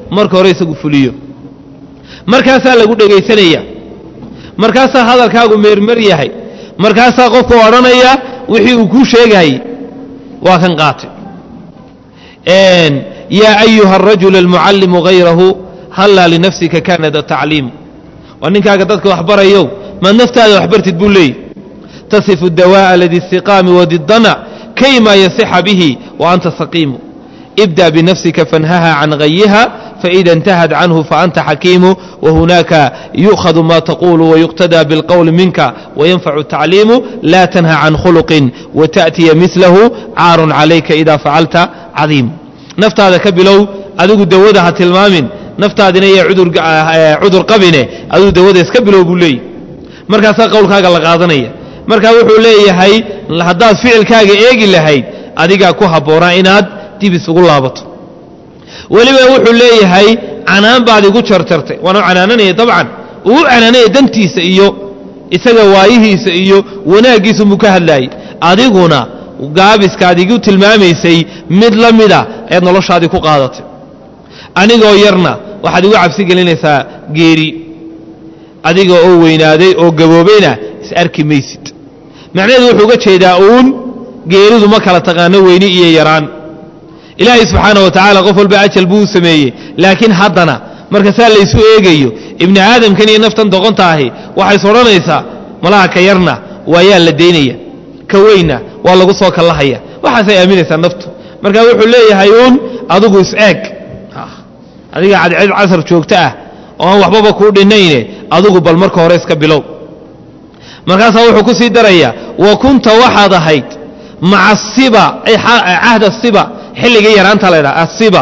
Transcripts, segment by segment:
marka hore isagu fuliyo markaasaa lagu dhegaysanaya markaasaa hadalkaagu meermer yahay markaasaa qofku odhanaya wixii uu kuu sheegayey waa kan qaatay yaa ayuha arajul almucallimu hayrahu hallaa linafsika kaanada tacliimu waa ninkaaga dadka waxbarayow maad naftaada waxbartid buu leeyay tasifu dawaa'a ladistiqaami wadidana kayma yasixa bihi wa anta saqiimu ibda binafsika fanhaha can gayiha faida intahad canhu faanta xakiimu wahunaaka yu'khadu ma taqulu wayuqtadaa bilqowli minka wayanfacu tacliimu laa tanha can khuluqin wata'tiya milahu caarun calayka ida facalta cadiim naftaada ka bilow adigu dawada ha tilmaamin naftaadina iyo cudur qabine adigu dawada iska bilow buu leeyahy markaasaa qowlkaaga la qaadanaya markaa wuxuu leeyahay haddaad ficilkaaga eegi lahayd adigaa ku habboonaa inaad dib isugu laabato weliba wuxuu leeyahay canaan baad igu jarjartay waana canaananaya dabcan uu canaanaya dantiisa iyo isaga waayihiisa iyo wanaaggiisa muu ka hadlaayey adiguna gaabiskaad igu tilmaamaysay mid la mida ayaad noloshaadii ku qaadatay anigoo yarna waxaad igu cabsi gelinaysaa geeri adiga oo weynaaday oo gaboobayna is arki maysid macnaheedu wuxuu uga jeedaa uun geeridu ma kala taqaano weyni iyo yaraan ilaahay subxaana wa tacaala qof walba ajal buu u sameeyey laakiin haddana marka saa laysu eegayo ibni aadamkan iyo naftan doqonta ahi waxays odhanaysaa malaha ka yarna waayaa la daynaya ka weynna waa lagu soo kallahaya waxaasay aaminaysaa naftu marka wuxuu leeyahay uun adigu is-eeg adiga cadced casar joogto ah oo aan waxbaba kuu dhinayne adigu bal marka hore iska bilow markaasaa wuxuu ku sii daraya wa kunta waxaad ahayd maca asiba cahda siba xilligii yaraanta la ydhaha asiba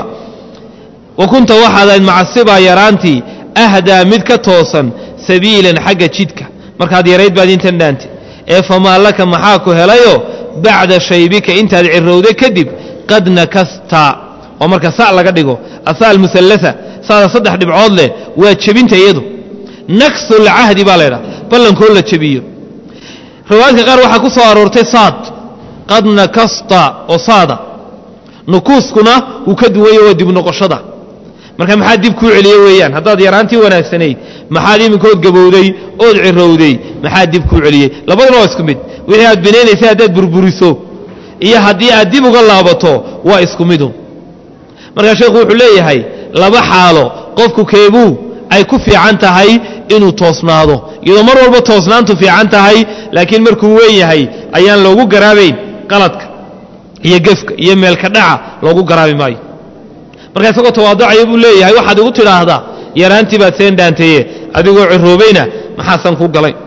wa kunta waxaad ahayd maca asiba yaraantii ahdaa mid ka toosan sabiilan xagga jidka markaad yarayd baad intan dhaantay ee famaa laka maxaa ku helayo bacda shaybika intaad cirowday kadib qad nakasta oo marka sa laga dhigo asa almusallasa saada saddex dhibcood leh waa jebinta iyadu naksulcahdi baa laydhaha ballankoo la jebiyo riwaayadka qaar waxaa ku soo aroortay saad qad nakasta oo saada nukuuskuna wuu ka duwanya waa dib noqoshada marka maxaa dib kuu celiye weeyaan haddaad yaraantii wanaagsanayd maxaad iminkood gabowday ood cirowday maxaa dib kuu celiyey labaduna waa isku mid wixii aad binaynaysay haddaad burburiso iyo haddii aad dib uga laabato waa isku midun markaa sheekhu wuxuu leeyahay laba xaalo qofku keebuu ay ku fiican tahay inuu toosnaado iyadoo mar walba toosnaantu fiican tahay laakiin markuu weyn yahay ayaan loogu garaabayn qaladka iyo gefka iyo meelka dhaca loogu garaabi maayo markaa isagoo tawaaducaya buu leeyahay waxaad igu tidhaahdaa yaraantii baad seen dhaanteeye adigoo ciroobayna maxaasan ku galay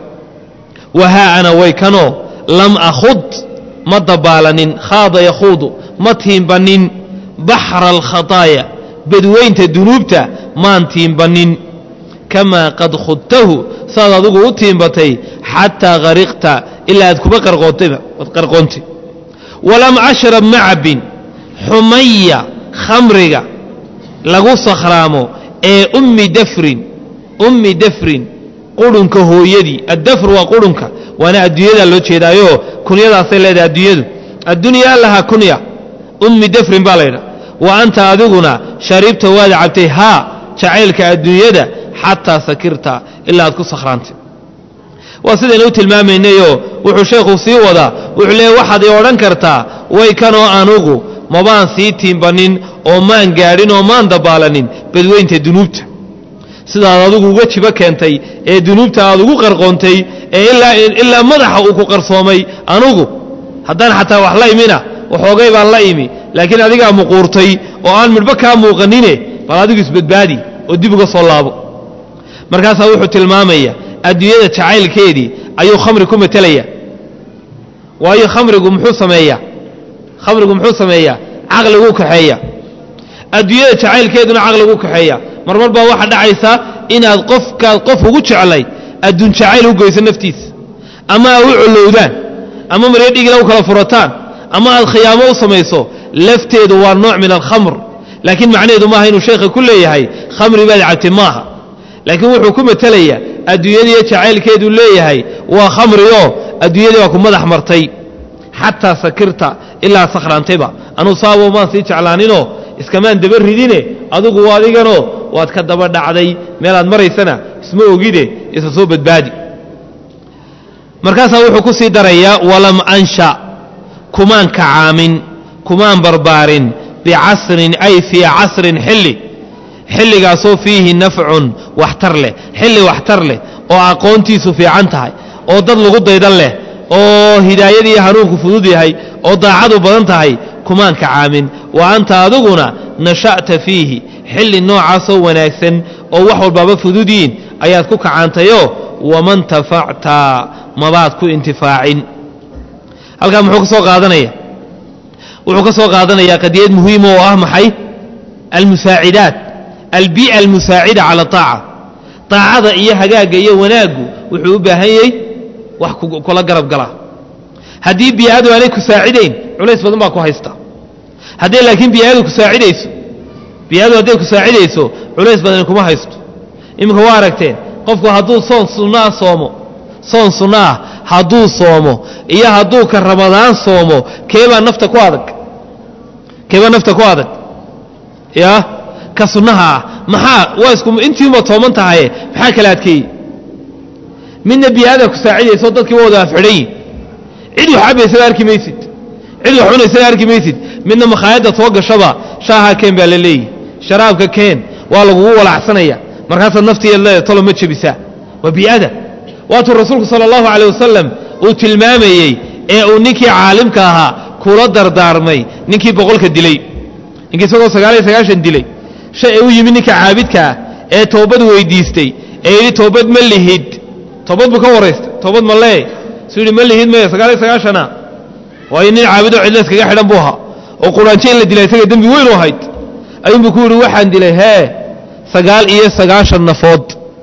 wahaa ana way kanoo lam akhud ma dabaalanin khaada yakhuudu ma tiimbannin baxra alkhataaya badweynta dunuubta maan tiimbannin kamaa qad khudtahu saad adigu u tiimbatay xataa hariqta ilaa aad kuba qarqoontay walam ashrab ma cabbin xumaya khamriga lagu sakhraamo ee ummi dafrin ummi dafrin qurunka hooyadii addafr waa qurunka waana adduunyadaa loo jeedaayo kunyadaasay leedahay adduunyadu addunyaa lahaa kunya ummi dafrin baa laydhaha wa anta adiguna sharibta waad cabtay haa jacaylka adduunyada xataa sakirta ilaa aad ku sakhraantay waa sidaynu u tilmaamaynayoo wuxuu sheekhu sii wadaa wuxuu leeyahy waxaad ii odhan kartaa way kanoo anugu mabaan sii tiimbannin oo maan gaadhin oo maan dabaalanin badweynta dunuubta sidaad adigu uga jibo keentay ee dunuubta aad ugu qarqoontay ee ilaa madaxa uu ku qarsoomay anugu haddaan xataa wax la imina waxoogay baan la imi laakiin adigaa muquurtay oo aan midhba kaa muuqanine bal adigu isbadbaadi oo dib uga soo laabo markaasaa wuxuu tilmaamaya adduunyada jacaylkeedii ayuu khamri ku matelaya waayo khamrigu muxuu sameeyaa khamrigu muxuu sameeyaa caqliguu kaxeeya adduunyada jacaylkeeduna caqliguu kaxeeya marmar baa waxaa dhacaysa inaad qofkaad qof ugu jeclayd adduun jacayl u goyso naftiisa ama aad u collowdaan ama maryo dhigila u kala furataan ama aad khiyaamo u samayso lafteedu waa nooc min alkhamr laakiin macnaheedu maaha inuu sheekha ku leeyahay khamri baad cabtay maaha laakiin wuxuu ku matelayaa adduunyadiiyo jacaylkeeduu leeyahay waa khamrioo adduunyadii baa ku madax martay xataa sakirta ilaa sakhraantayba anuu saabo maan sii jeclaaninoo iskamaan daba ridine adigu adiganoo waad ka daba dhacday meelaad maraysana isma ogide isa soo badbaadi markaasaa wuxuu ku sii darayaa walam ansha kumaan kacaamin kumaan barbaarin bicasrin ay fii casrin xilli xilligaasoo fiihi nafcun waxtar leh xilli waxtar leh oo aqoontiisu fiican tahay oo dad lagu daydan leh oo hidaayadii hanuunku fudud yahay oo daacadu badan tahay kumaan kacaamin wa anta adiguna nasha'ta fiihi xilli noocaasoo wanaagsan oo wax walbaaba fudud yiin ayaad ku kacaantayoo waman tafacta mabaad ku intifaacin halkaa muxuu ka soo qaadanaya wuxuu ka soo qaadanayaa qadiyad muhiima oo ah maxay almusaacidaat albii'a almusaacida cala aaca daacada iyo hagaagga iyo wanaaggu wuxuu u baahan yahay wax kula garab galaa haddii bii'adu aanay ku saacidayn culays badan baa ku haysta hadday laakiin bii'adu ku saacidayso bii'adu hadday ku saacidayso culays badani kuma haysto iminka waa aragteen qofku hadduu soon sunno ah soomo soon sunno ah hadduu soomo iyo hadduu ka ramadaan soomo keebaa nafta ku adag keebaa nafta ku adag ya ka sunnaha ah maxaa waa isku intiiba tooman tahaye maxaa kala adkeeyey midna bii'ada ku saacidayso dadkii waa wada afxidhayi cid wax cabaysana arki maysid cid wax cunaysana arki maysid midna makhaayadda soo gashaba shaaha keen baa la leeyihi sharaabka keen waa lagugu walacsanaya markaasaad naftiiad leeda talo ma jebisaa waa bii'ada waatuu rasuulku sala allahu calay wasalam uu tilmaamayey ee uu ninkii caalimka ahaa kula dardaarmay ninkii boqolka dilay ninkii isagoo sagaaliyo sagaashan dilay shay u yimid ninka caabidka ah ee toobad weydiistay ee yidhi toobad ma lihid toobad buu ka waraystay toobad ma lee suu yidhi ma lihid maya sagaaliyo sagaashana waayo nin caabidoo cidla iskaga xidhan buu ahaa oo quraanjo in la dilay isaga dembi weyn u ahayd ayuunbuu ku yidhi waxaan dilay hee sagaal iyo sagaashan nafood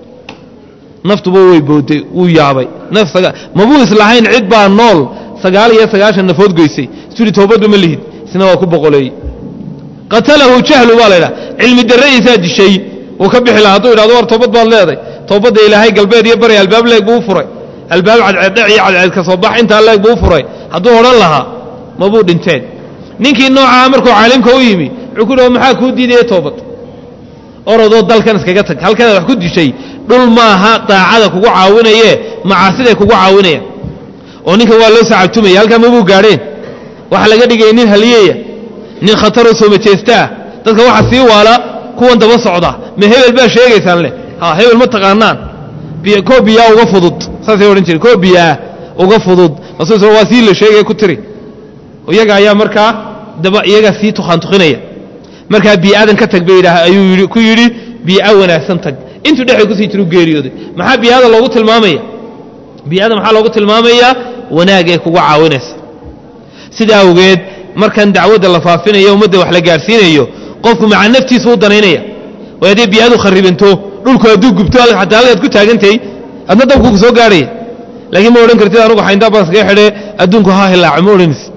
naftuba way booday wuu yaabay mabuu islahayn cid baa nool sagaal iyo sagaashan nafood goysay suu yidhi toobadba ma lihid isna waa ku boqoleeyey qatalahu jahlu baa la ydhaha cilmi darradiisaa dishay wuu ka bixi laha hadduu yidhahdo war toobad baad leeday toobadda ilaahay galbeed iyo bari albaab leeg buu u furay albaab cadceeddhec iyo cadceed ka soo bax intaa leeg buu u furay hadduu odhan lahaa mabuu dhinteen ninkii noocaa markuu caalimka u yimi wuxuu ku yidhi maxaa kuu diidaya toobad orodoo dalkan iskaga tag halkanaad wax ku dishay dhul maaha daacada kugu caawinaye macaasiday kugu caawinayaan oo ninkan waa loo sacabtumaya halkaa mabuu gaadheen waxaa laga dhigaya nin haliyeya nin khataroo soomajeestaah dadka waxa sii waala kuwan daba socda ma hebel baa sheegaysaan leh ha hebel ma taqaanaan koo biyaa uga fudud saasay odhan jireen koo biyaa uga fudud rasuul waa sii la sheegaya ku tiri iyaga ayaa markaa daba iyagaa sii tukhaantukinaya markaa bii'adan ka tag bay yidhaah ayuu ku yidhi bii'a wanaagsan tag intuu dhexay kusii jiru geeriyooday maxaa bii'ada loogu tilmaamaya bii'ada maxaa loogu tilmaamayaa wanaag ee kugu caawinaysa sidaa awgeed markan dacwadda la faafinayo ummadda wax la gaadhsiinayo qofku maca naftiisa u danaynaya way hadday bii'adu kharibanto dhulku hadduu gubto xataa halkaad ku taagantahay adna dabku ku soo gaadhaya laakiin ma odhan kartid anugu xayndaa baan iskaga xidhe adduunku ha hilaaco ma odhanaysid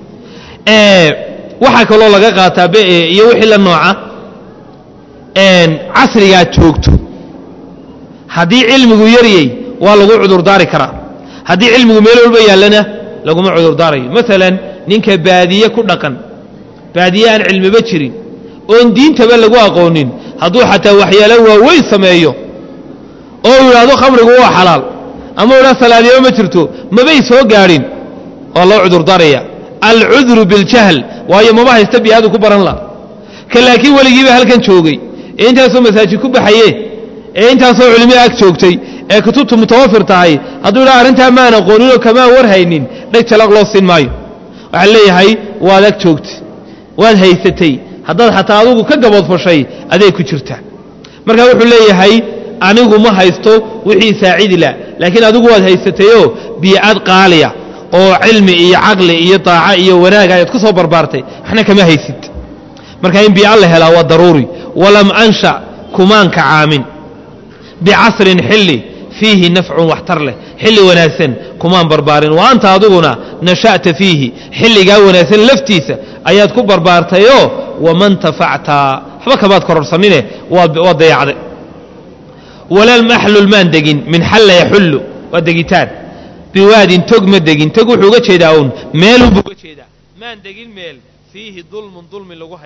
waxaa kaloo laga qaataa iyo wixii la nooca casrigaad joogto haddii cilmigu yaryay waa lagu cudurdaari karaa haddii cilmigu meel walba yaallana laguma cudurdaarayo maalan ninka baadiye ku dhaqan baadiye aan cilmiba jirin oon diintaba lagu aqoonin hadduu xataa waxyaalo waaweyn sameeyo oo uu yidhaahdo khamrigu waa xalaal ama u yidhahdo salaadiyaba ma jirto mabay soo gaadhin waa loo cudurdaaraya alcudru biljahl waayo mama haysta bii'adu ku baran la ka laakiin weligiiba halkan joogay ee intaasoo masaajid ku baxaye ee intaasoo culimada ag joogtay ee kutubtu mutawafir tahay hadduu idhaha arrintaa maan aqooninoo kamaan warhaynin dheg jalaq loo siin maayo waxaan leeyahay waad ag joogtay waad haysatay haddaad xataa adugu ka gaboodfashay aday ku jirta marka wuxuu leeyahay anigu ma haysto wixii saacidi la laakiin adigu waad haysatayoo bii'ad qaaliya oo cilmi iyo caqli iyo daaco iyo wanaaga ayaad ku soo barbaartay waxna kama haysid marka in bii'a la helaa waa daruuri walam ansha kumaan kacaamin bicasrin xilli fiihi nafcun waxtar leh xilli wanaagsan kumaan barbaarin wa anta adiguna nasha'ta fiihi xilligaa wanaagsan laftiisa ayaad ku barbaartayoo waman tafacta waxba kamaad kororsanine waa dayacde walam axlul maan degin min xalla yaxullu waa degitaan biwaadin tog ma degin tog wuxuu uga jeedaa uun meelunbuu uga jeedaa maan degin meel fiihi dulmun dulmi lagu hayo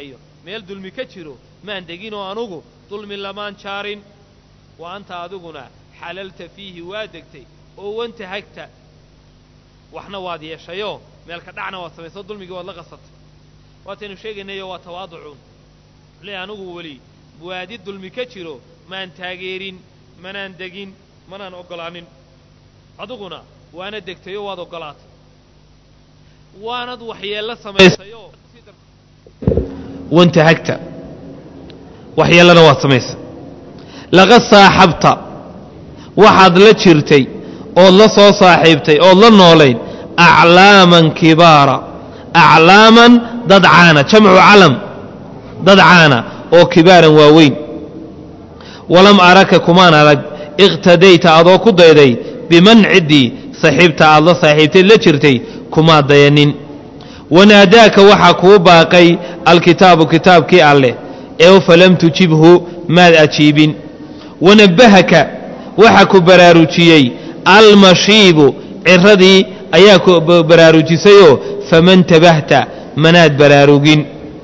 meel dulmi ka jiro maan deginoo anugu dulmi lamaan jaarin wa anta adiguna xalalta fiihi waa degtay oo wantahagta waxna waad yeeshayoo meelka dhacna waad samaysoo dulmigii waad la qasatay waataynu sheegaynayo waa tawaaducuun le anugu weli waadi dulmi ka jiro maan taageerin manaan degin manaan oggolaanin adiguna waana degtayoo waad oggolaatay waanad waxyeello samaysayoo wantahagta waxyeellana waad samaysay laqad saaxabta waxaad la jirtay ood la soo saaxiibtay ood la noolayd aclaaman kibaara aclaaman dad caana jamcu calam dad caana oo kibaaran waaweyn walam araka kumaan arag iqtadayta adoo ku dayday biman ciddii saxiibta aad la saaxiibtayd la jirtay kumaad dayanin wanaadaaka waxaa kuu baaqay alkitaabu kitaabkii alleh ee falam tujibhu maad ajiibin wanabbahaka waxaa ku baraarujiyey almashiibu ciradii ayaa ku baraarujisayoo faman tabahta manaad baraarugin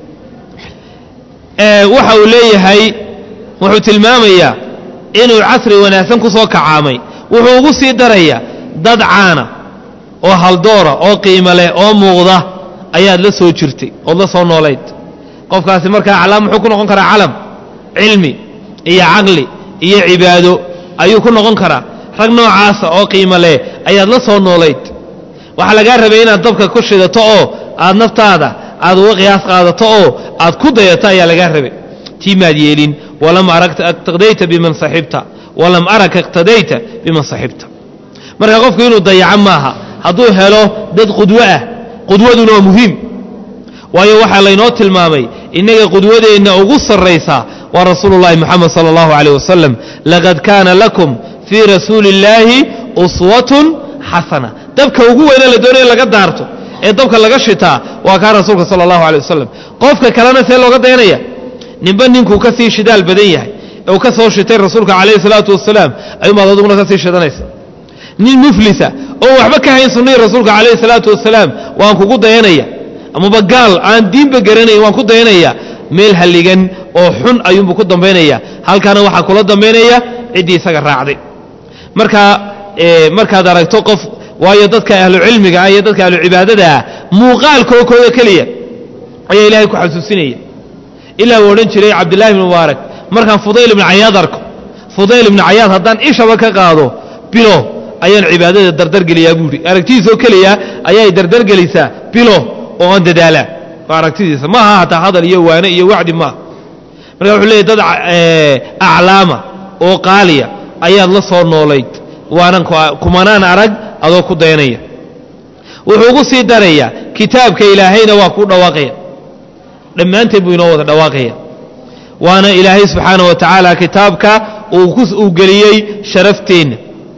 waxa uu leeyahay wuxuu tilmaamayaa inuu casri wanaagsan ku soo kacaamay wuxuu ugu sii darayaa dad caana oo haldoora oo qiimo leh oo muuqda ayaad la soo jirtay ood la soo noolayd qofkaasi markaa aclaam muxuu ku noqon karaa calam cilmi iyo caqli iyo cibaado ayuu ku noqon karaa rag noocaasa oo qiimo leh ayaad la soo noolayd waxaa lagaa rabay inaad dabka ku shidato oo aad naftaada aad uga qiyaas qaadato oo aad ku dayato ayaa lagaa rabay tii maad yeelin walam araka iqtadayta biman saxibta walam araka iqtadayta biman saxibta marka qofku inuu dayaco maaha hadduu helo dad qudwo ah qudwaduna waa muhiim waayo waxaa laynoo tilmaamay innaga qudwadeenna ugu sarraysa waa rasuulu llahi moxamed sala allahu aleyh wasalam laqad kaana lakum fii rasuuli illaahi uswatun xasana dabka ugu weyne la doonaya laga daarto ee dabka laga shitaa waa kaa rasuulka sala allahu aley wasalam qofka kalena see looga dayanaya ninba ninkuu ka sii shidaal badan yahay ee uu ka soo shitay rasuulka calayhi salaatu wasalaam ayuumaad aduguna ka sii shidanaysa nin muflisa oo waxba ka hayn sunnihii rasuulka calayhi salaatu wasalaam waan kugu dayanaya amaba gaal aan diinba garanayn waan ku dayanaya meel halligan oo xun ayuunbuu ku dambaynaya halkaana waxaa kula dambaynaya ciddii isaga raacday marka markaad aragto qof waayo dadka ahlucilmiga ah iyo dadka ahlucibaadada ah muuqaalkookooda keliya ayaa ilaahay ku xasuusinaya ilaa uu odhan jiray cabdillahi ibn mubaarak markaan fudayl ibnu cayaad arko fudayl ibnu cayaad haddaan ishaba ka qaado bilo ayaan cibaadada dardargeliyaa buuhi aragtidiisoo keliya ayay dardargelisaa bilo oo aan dadaalaa waa aragtidiisa maaha hataa hadal iyo waane iyo wacdi maaha marka wuxuu leeyay dad aclaama oo qaaliya ayaad la soo noolayd waanan kumanaan arag adoo ku dayanaya wuxuu ugu sii darayaa kitaabka ilaahayna waa kuu dhawaaqaya dhammaanteen buu inoo wada dhawaaqaya waana ilaahay subxaana wa tacaala kitaabka uu geliyey sharafteenna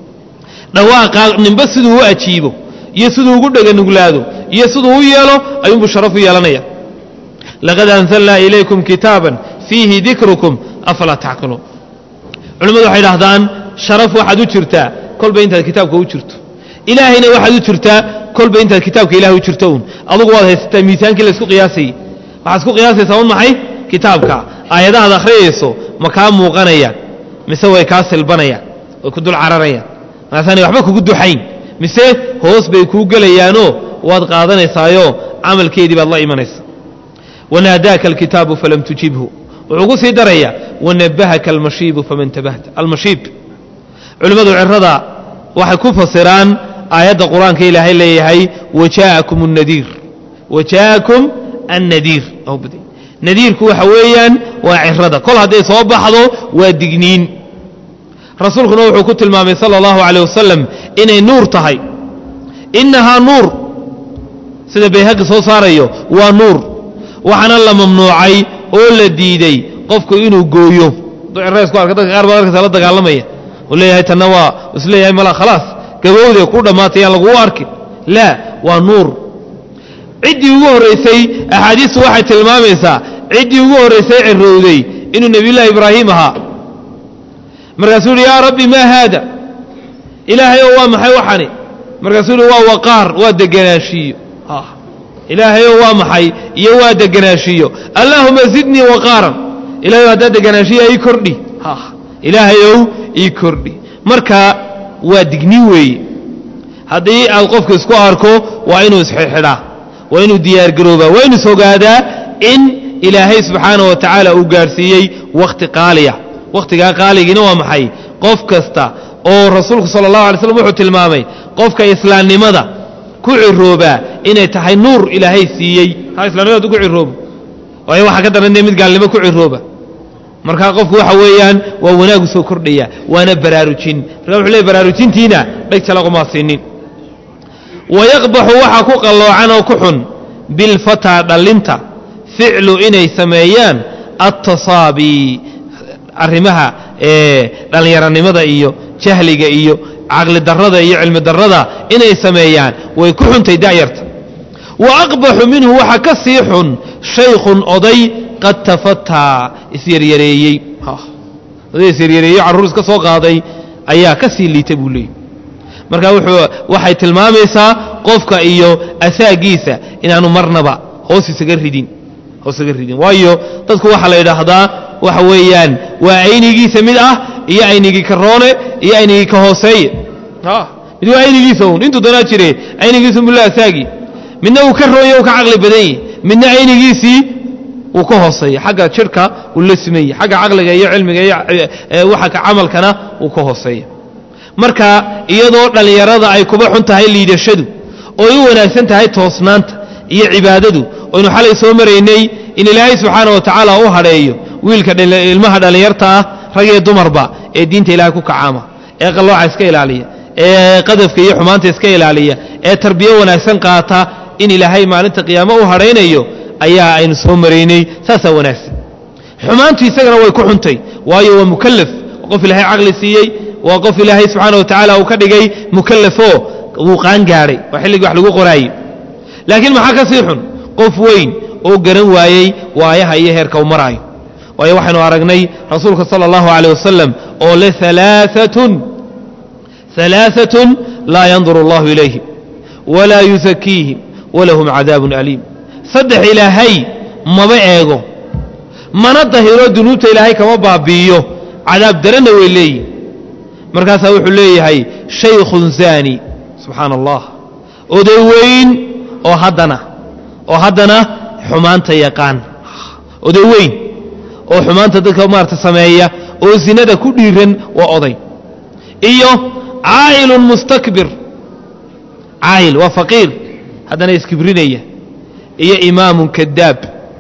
dhawaaqa ninba siduu u ajiibo iyo siduu ugu dheganuglaado iyo siduu u yeelo ayuunbuu sharaf u yeelanaya laqad anzalnaa ilaykum kitaaban fiihi dikrukum afalaa tacqiluun culimmadu waxay dhahdaan sharaf waxaad u jirtaa kolba intaad kitaabka u jirto ilaahayna waxaad u jirtaa kolba intaad kitaabka ilaah u jirto uun adugu waad haysataa miisaankii laysku qiyaasayey waxaad isku qiyaasaysaa un maxay kitaabka aayadahaad akhriyayso ma kaa muuqanayaan mise way kaa silbanayaan way ku dul cararayaan maasaanay waxba kugu duxayn mise hoos bay kuu gelayaanoo waad qaadanaysaayoo camalkeedii baad la imanaysa wanaadaaka alkitaabu falam tujibhu wuxuu ku sii darayaa wanabahaka almashiibu faman tabahta almashiib culimmadu cirada waxay ku fasiraan aayadda qur-aanka ilaahay leeyahay wajaakum nadiir wajaakum annadiir nadiirku waxa weeyaan waa cirada kol hadday soo baxdo waa digniin rasuulkuna wuxuu ku tilmaamay sala allahu calayh wasalam inay nuur tahay innahaa nuur sida bayhaqi soo saarayo waa nuur waxaana la mamnuucay oo la diiday qofku inuu gooyo duciraysku arka dadka qaar baad arkaysa la dagaalamaya uu leeyahay tanna waa is leeyahay mala khalaas gabowde ku dhammaatay yaan laguu arkin laa waa nuur ciddii ugu horraysay axaadiistu waxay tilmaamaysaa ciddii ugu horraysay cirowday inuu nebiyullaahi ibraahim ahaa markaasuu yidhi yaa rabbi maa haada ilaahay oo waa maxay waxani markaasuu yidhi waa waqaar waa deganaanshiiyo ilaahayow waa maxay iyo waa deganaashiyo allaahuma zidnii waqaaran ilahayow haddaa deganaashiya ii kordhi ilaahayow ii kordhi marka waa digni weeye haddii aad qofka isku arko waa inuu isxidxidhaa waa inuu diyaargaroobaa waa inuu isogaadaa in ilaahay subxaana wa tacaala uu gaadhsiiyey wakhti qaaliya wakhtigaa qaaligiina waa maxay qof kasta oo rasuulku sala allahu alay slam wuxuu tilmaamay qofka islaamnimada ku ciroobaa inay tahay nuur ilaahay siiyey ha islamnimada ku ciroobo waayo waxaa ka daran mid gaalnimo ku cirooba markaa qofku waxa weeyaan waa wanaagu soo kordhaya waana baraarujin marka wuxuu leey baraarujintiina dheg jalaquma siinin wayaqbaxu waxaa ku qalloocan oo ku xun bilfataa dhallinta ficlu inay sameeyaan attasaabi arrimaha dhallinyaranimada iyo jahliga iyo caqli darrada iyo cilmi darrada inay sameeyaan way ku xuntay da'yarta wa aqbaxu minhu waxaa ka sii xun shaykhun oday qad tafataa isyaryareeyey oday isyaryareeyey carruur iska soo qaaday ayaa ka sii liita buu leeyay marka wuxuu waxay tilmaamaysaa qofka iyo asaagiisa inaanu marnaba hoos isaga ridin hoos isaga ridin waayo dadku waxaa la yidhaahdaa waxa weeyaan waa aynigiisa mid ah iyo aynigii ka roone iyo aynigii ka hooseeye mid waa aynigiisa un intuu doonaa jire aynigiisa mulla asaagi midna uu ka roonya uu ka caqli badan yahi midna aynigiisii uu ka hooseeya xagga jidhka uu la simanya xagga caqliga iyo cilmiga iyo waxa ka camalkana uu ka hooseeya marka iyadoo dhallinyarada ay kuba xun tahay liidashadu oo ay u wanaagsan tahay toosnaanta iyo cibaadadu oynu xalay soo maraynay in ilaahay subxaana wa tacaala u hadheeyo wiilka ilmaha dhallinyarta ah rag iyo dumarba ee diinta ilaahay ku kacaama ee qallooca iska ilaaliya ee qadafka iyo xumaanta iska ilaaliya ee tarbiyo wanaagsan qaata in ilaahay maalinta qiyaamo u hadhaynayo ayaa aynu soo maraynay saasaa wanaagsan xumaantu isagana way ku xuntay waayo waa mukallaf qof ilaahay caqli siiyey waa qof ilaahay subxaana wa tacaala uu ka dhigay mukallafoo wuu qaangaadhay waa xilligii wax lagu qoraayey laakiin maxaa ka sii xun qof weyn oo garan waayey waayaha iyo heerka u maraayo waayo waxaynu aragnay rasuulka sala allahu caleyh wasalam oo le alaaatun alaaatun laa yanduru allahu ilayhim walaa yusakiihim walahum cadaabun aliim saddex ilaahay maba eego mana dahiro dunuubta ilaahay kama baabi'iyo cadaab daranna way leeyihin markaasaa wuxuu leeyahay shaykhun zaani subxaana allah oday weyn oo haddana oo haddana xumaanta yaqaan oday weyn oo xumaanta dadka maarata sameeya oo zinada ku dhiiran waa oday iyo caa'ilun mustakbir caayil waa faqiir haddana iskibrinaya iyo imaamun kadaab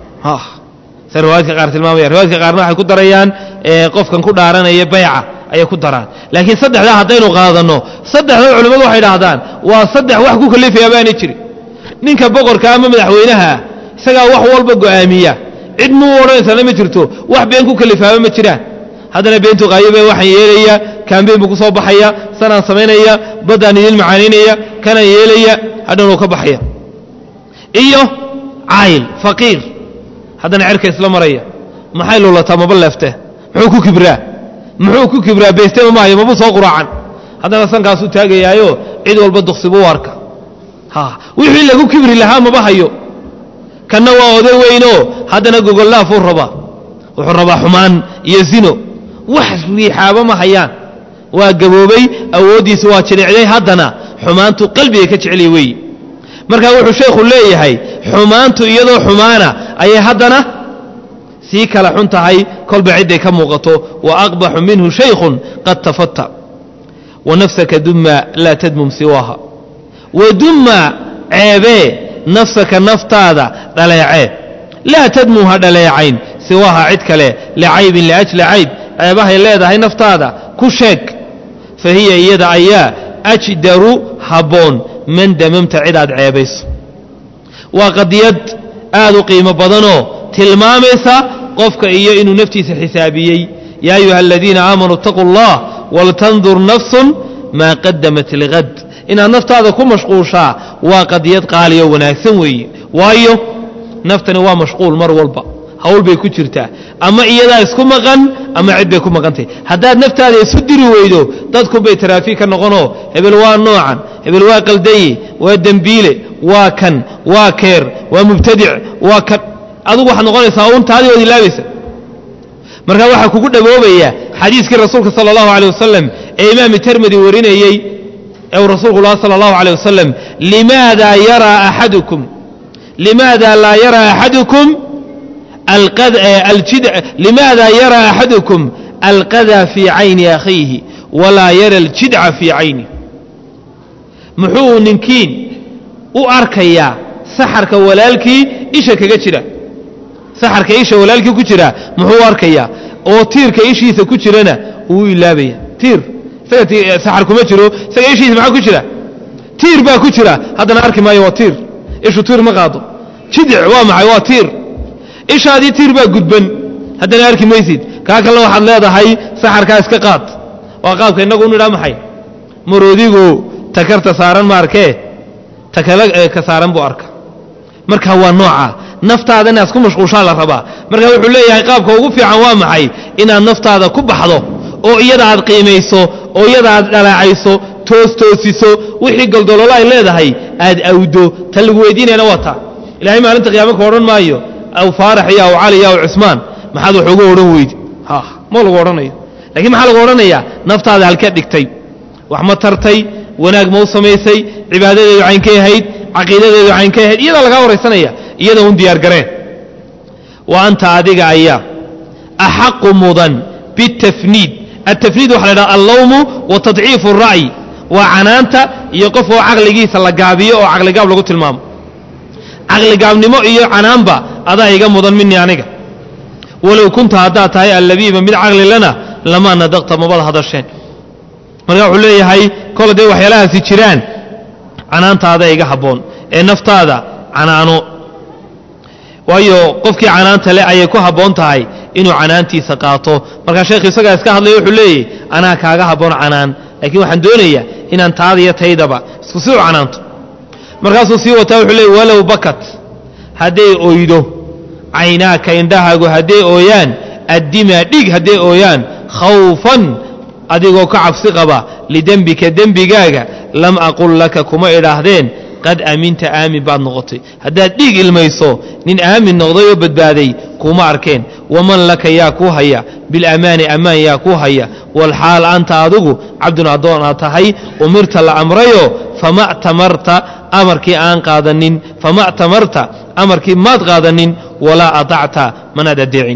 sa riwaayadka qaar tilmaamaya riwaayadka qaarna waxay ku darayaan qofkan ku dhaaranaya bayca ayay ku daraan laakiin saddexdaa haddaynu qaadanno saddexda culimmadu waxay idhaahdaan waa saddex wax ku kalifaya baanay jirin ninka boqorka ama madaxweynaha ah isagaa wax walba go'aamiya cid muu odhanaysana ma jirto wax been ku kalifaaba ma jiraan haddana beentu qaayobe waxaan yeelaya kaambeyn buu ku soo baxaya sanaan samaynaya baddaan idin macaanaynaya kanaan yeelaya hadhanuu ka baxaya iyo caayil faqiir haddana cerka isla maraya maxay luulataa maba leefte muxuu ku kibraa muxuu ku kibraa beestema maayo maba soo quraacan haddana sankaasuu taagayaayo cid walba duqsibuu arka wixii lagu kibri lahaa maba hayo kanna waa oday weynoo haddana gogollaafuu rabaa wuxuu rabaa xumaan iyo zino wax riixaaba ma hayaan waa gaboobay awooddiisa waa jilicday haddana xumaantu qalbiga ka jeceliya weeye markaa wuxuu sheekhu leeyahay xumaantu iyadoo xumaana ayay haddana sii kala xun tahay kolba cidday ka muuqato wa aqbaxu minhu shaykhun qad tafata wa nafsaka dumma laa tadmum siwaaha wadumma ceebee nafsaka naftaada dhaleecee laa tadmum ha dhaleecayn siwaaha cid kale licaybin liajli cayb ceebahay leedahay naftaada ku sheeg fa hiya iyada ayaa ajdaru habboon man damamta cid aad ceebayso waa qadiyad aad u qiimo badanoo tilmaamaysa qofka iyo inuu naftiisa xisaabiyey yaa ayuha aladiina aamanuu اtaquu اllah waltandur nafsun maa qadamat ligad inaad naftaada ku mashquushaa waa qadiyad qaaliyo wanaagsan weeye waayo naftani waa mashquul mar walba hawl bay ku jirtaa ama iyadaa isku maqan ama cid bay ku maqantahy haddaad naftaada isu diri weydo dadkunbay taraafiig ka noqonoo hebel waa noocan hebel waa qaldaye waa dembiile waa kan waa keer waa mubtadic waa kan adigu waxaad noqonaysaa un taadii ood ilaabaysa markaa waxaa kugu dhaboobaya xadiiskii rasuulka sala allahu aleyh wasalam ee imaam termidi warinayey ee uu rasuulku laha sala allahu aleyh wasalam limaada yaraa axadukum limaada laa yaraa axadukum limaada yaraa axadukum alqada fii cayni akhiihi walaa yara aljidca fii cayni muxuu ninkiin u arkayaa saxarka walaalkii isha kaga jira saxarka isha walaalkii ku jira muxuu u arkayaa oo tiirka ishiisa ku jirana uu ilaabaya tiir isaga saxar kuma jiro isaga ishiisa maxaa ku jira tiir baa ku jira haddana arki maayo waa tiir ishu tiir ma qaado jidic waa maxay waa tiir ishaadii tiir baa gudban haddana arki maysid kaa kalena waxaad leedahay saxarkaa iska qaad waa qaabka innagu nidhaa maxay maroodigu takarta saaran ma arkee takale ka saaran buu arka marka waa nooca naftaada inaad ku mashquushaa la rabaa marka wuxuu leeyahay qaabka ugu fiican waa maxay inaad naftaada ku baxdo oo iyada aad qiimayso oo iyada aad dhalaacayso toos toosiso wixii goldololo ay leedahay aad awdo ta lagu weydiinayana waa taa ilahay maalinta qiyaama ka odhan maayo aw faarax iyo aw cali iyo aw cusmaan maxaad wax uga odhan weydi ma lagu odhanayo lakiin maxaa lagu odhanayaa naftaada halkeed dhigtay wax ma tartay wanaag ma u samaysay cibaadadeedu caynkay ahayd caqiidadeedu caynkay ahayd iyadaa lagaa waraysanaya iyada un diyaar gareen wa anta adiga ayaa axaqu mudan bitafniid atafniid waxa la dhaha allawmu wa tadciifu الra'yi waa canaanta iyo qof oo caqligiisa la gaabiyo oo caqligaab lagu tilmaamo caqligaabnimo iyo canaanba adaa iga mudan minii aniga walow kunta haddaad tahay allabiiba mid caqli lana lamaa nadaqta mabada hadasheen marka wuxuu leeyahay kol hadday waxyaalahaasi jiraan canaantaada iga habboon ee naftaada canaano waayo qofkii canaanta le ayay ku habboon tahay inuu canaantiisa qaato markaa sheekhu isagaa iska hadlaya wuxuu leeyahy anaa kaaga habboon canaan laakiin waxaan doonayaa inaan taada iyo taydaba isku si u canaanto markaasuu sii wataa wuxuu leeyay walow bakat hadday oydo caynaaka indhahaagu hadday ooyaan addimaa dhig hadday ooyaan khawfan adigoo ka cabsi qaba lidembika dembigaaga lam aqul laka kuma idhaahdeen qad aaminta aamin baad noqotay haddaad dhiig ilmayso nin aamin noqday oo badbaaday kuma arkeen waman laka yaa kuu haya bilamaani ammaan yaa kuu haya walxaal anta adigu cabdun addoon aad tahay umirta la amrayo fama tamarta amarkii aan qaadanin fama tamarta amarkii maad qaadanin walaa aطacta manaad adeecin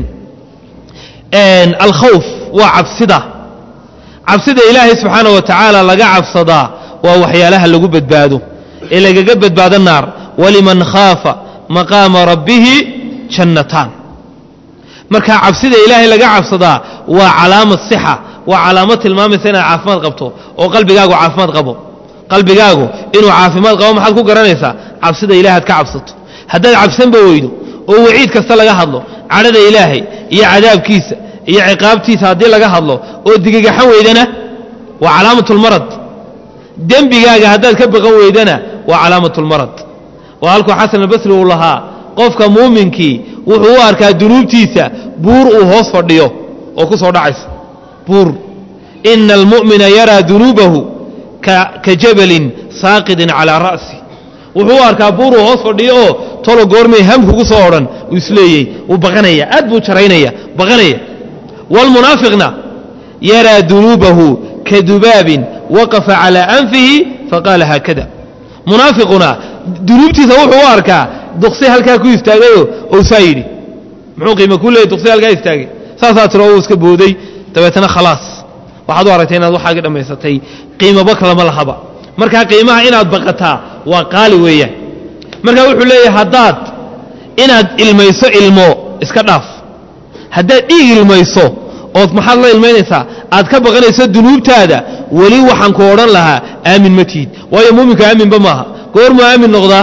alkhawf waa cabsida cabsida ilaahay subxaana wa tacaala laga cabsadaa waa waxyaalaha lagu badbaado ee lagaga badbaado naar waliman khaafa maqaama rabbihi jannataan marka cabsida ilaahay laga cabsadaa waa calaamad sixa waa calaamad tilmaamaysa inaad caafimaad qabto oo qalbigaagu caafimaad qabo qalbigaagu inuu caafimaad qabo maxaad ku garanaysaa cabsida ilahay ad ka cabsato haddaad cabsanba weydo oo waciid kasta laga hadlo cadhada ilaahay iyo cadaabkiisa iyo ciqaabtiisa haddii laga hadlo oo digigaxan weydana waa calaamatulmarad dembigaaga haddaad ka baqan weydana waa calaamatulmarad waa halkuu xasan albasri uu lahaa qofka muuminkii wuxuu u arkaa dunuubtiisa buur uu hoos fadhiyo oo ku soo dhacaysa buur ina almu'mina yaraa dunuubahu ka jabalin saaqidin calaa ra'si wuxuu u arkaa buur uu hoos fadhiyo oo tolo goormay ham kugu soo odhan uu isleeyey wuu baqanaya aad buu jaraynaya baqanaya waalmunaafiqna yaraa dunuubahu ka dubaabin waqafa calaa anfihi faqaala haakada munaafiquna dunuubtiisa wuxuu u arkaa duqsi halkaa ku istaagayo ou saa yidhi muxuu qiima ku leeyay duqsi halkaa istaagay saasaa tiro uu iska booday dabeetana khalaas waxaad u aragtay inaad waxaagii dhammaysatay qiimaba kalama lahaba markaa qiimaha inaad baqataa waa qaali weeyaan markaa wuxuu leeyahay haddaad inaad ilmayso ilmo iska dhaaf haddaad dhiig ilmayso ood maxaad la ilmaynaysaa aad ka baqanayso dunuubtaada weli waxaan ku odhan lahaa aamin ma tihid waayo muuminka aaminba maaha goormuu aamin noqdaa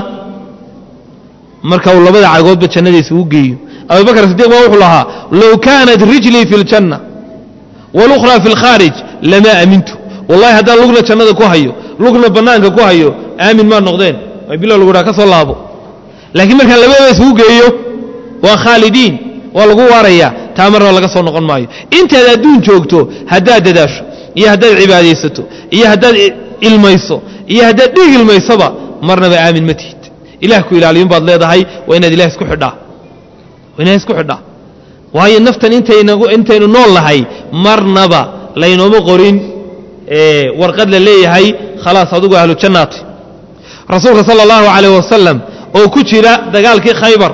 marka uu labada cagoodba jannadiisa u geeyo abubakr sidiq baa wuxuu lahaa low kaanat rijlii fi اljanna walukhraa fi اlkhaarij lamaa amintu wallahi haddaan lugna jannada ku hayo lugna bannaanka ku hayo aamin maa noqdeen ay bilo lagu dhaha ka soo laabo laakiin markaan labadaba isugu geeyo waa khaalidiin waa lagu waarayaa taa marna laga soo noqon maayo intaad adduun joogto haddaad dadaasho iyo haddaad cibaadaysato iyo haddaad ilmayso iyo haddaad dhiig ilmaysoba marnaba aamin ma tihid ilaah ku ilaaliyun baad leedahay waa inaad ilaah isku xidhaa waa inaad isku xidhaa waayo naftan intaynagu intaynu nool nahay marnaba laynooma qorin warqad la leeyahay khalaas adugu ahlu jannaati rasuulka sala allahu calayh wasalam oo ku jira dagaalkii khaybar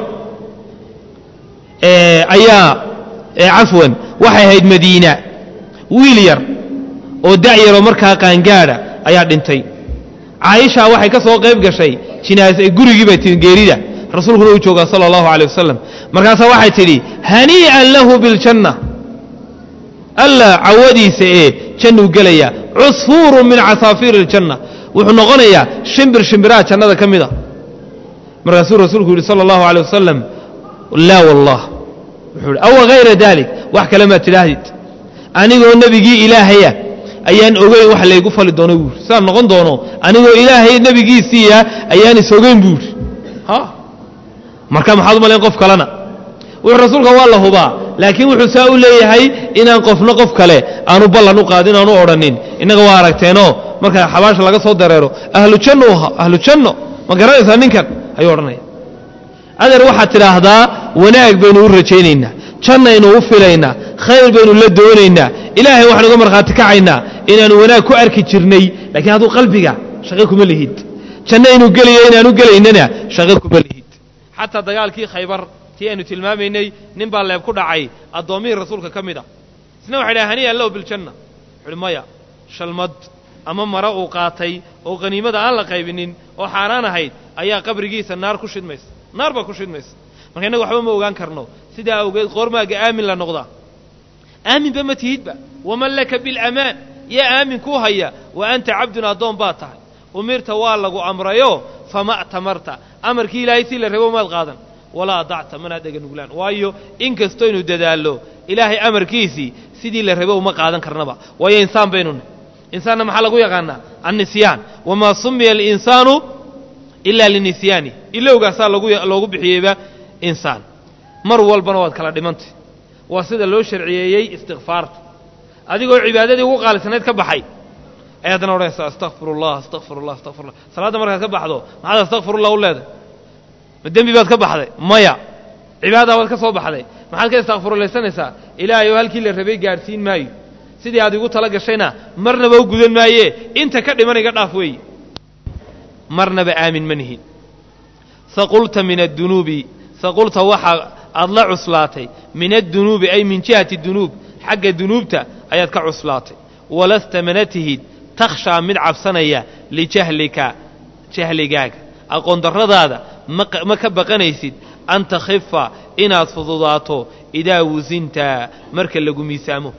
ayaa cafwan waxay ahayd madiina wiil yar oo dacyaroo markaa qaangaadha ayaa dhintay caaisha waxay ka soo qayb gashay jinaas gurigii bay tii geerida rasuulkuna uu joogaa sala allahu calay wasalam markaasaa waxay tidhi hanii'an lahu biljanna alla cawadiisa ee jannuu gelaya cusfuurun min casaafiiri iljanna wuxuu noqonayaa shimbir shimbiraha jannada ka mid a markaasuu rasuulku yidhi sala allahu alay wasalam laa wallah wuxuu ihi awa hayra daalik wax kale maad tidhaahdid anigoo nebigii ilaahaya ayaan ogeyn wax laygu fali doono buu yidhi sidaan noqon doono anigoo ilaahay nebigiisiiya ayaan is ogeyn buu yidhi ha marka maxaad u malayn qof kalena wuxuu rasuulka waa la hubaa laakiin wuxuu saa u leeyahay inaan qofna qof kale aanu ballan u qaadin aanu odhanin innaga waa aragteenoo marka xabaasha laga soo dareero ahlu janno u ahaa ahlu janno ma garanaysaa ninkan ayuu odhanaya adeer waxaad tidhaahdaa wanaag baynu u rajaynaynaa jannaynu u filaynaa khayr baynu la doonaynaa ilaahay waxaan uga markhaati kacaynaa inaanu wanaag ku arki jirnay laakiin hadduu qalbiga shaqo kuma lihid janno inuu gelayo inaanu gelaynana shaqo kuma lihid xataa dagaalkii khaybar tii aynu tilmaamaynay nin baa leeb ku dhacay addoommihii rasuulka ka mid a isna waxay dhahay haniya low biljanna wuxuuhi maya shalmad ama mare uu qaatay oo qaniimada aan la qaybinin oo xaaraan ahayd ayaa qabrigiisa naar ku shidmaysa naar baa ku shidmaysa marka innaga waxba ma ogaan karno sidaa awgeed qoormaaga aamin la noqdaa aaminba ma tihidba waman laka bilamaan yaa aamin kuu haya wa anta cabdun addoon baad tahay umirta waa lagu amrayo fama tamarta amarkii ilaahay si la rabo maad qaadan walaa dacta manaad dhega nuglaan waayo in kastoynu dadaallo ilaahay amarkiisii sidii la rabo uma qaadan karnaba waayo insaan baynu nahy insaanna maxaa lagu yaqaanaa annisyaan wamaa sumiya alinsaanu ilaa linisyaani ilowgaasaa loogu bixiyeyba insaan mar walbana waad kala dhimantay waa sida loo sharciyeeyey istikfaarta adigoo cibaadadii ugu qaalisanayd ka baxay ay haddana odhanaysa astakfirullah astakfirullah astakfirullah salaadda markaad ka baxdo maxaad astakfirullah u leedahay ma dembi baad ka baxday maya cibaada baad ka soo baxday maxaad ka istakfirulaysanaysaa ilaahay oo halkii la rabay gaadhsiin maayo sidii aad igu tala gashayna marnaba u gudan maaye inta ka dhiman iga dhaaf weeye marnaba aamin ma nihin saqulta min addunuubi saqulta waxa aad la cuslaatay min addunuubi ay min jihati dunuub xagga dunuubta ayaad ka cuslaatay walasta mana tihid takhshaa mid cabsanaya lijahlika jahligaaga aqoondarradaada ma ka baqanaysid an takhifa inaad fududaato idaa wusinta marka lagu miisaamo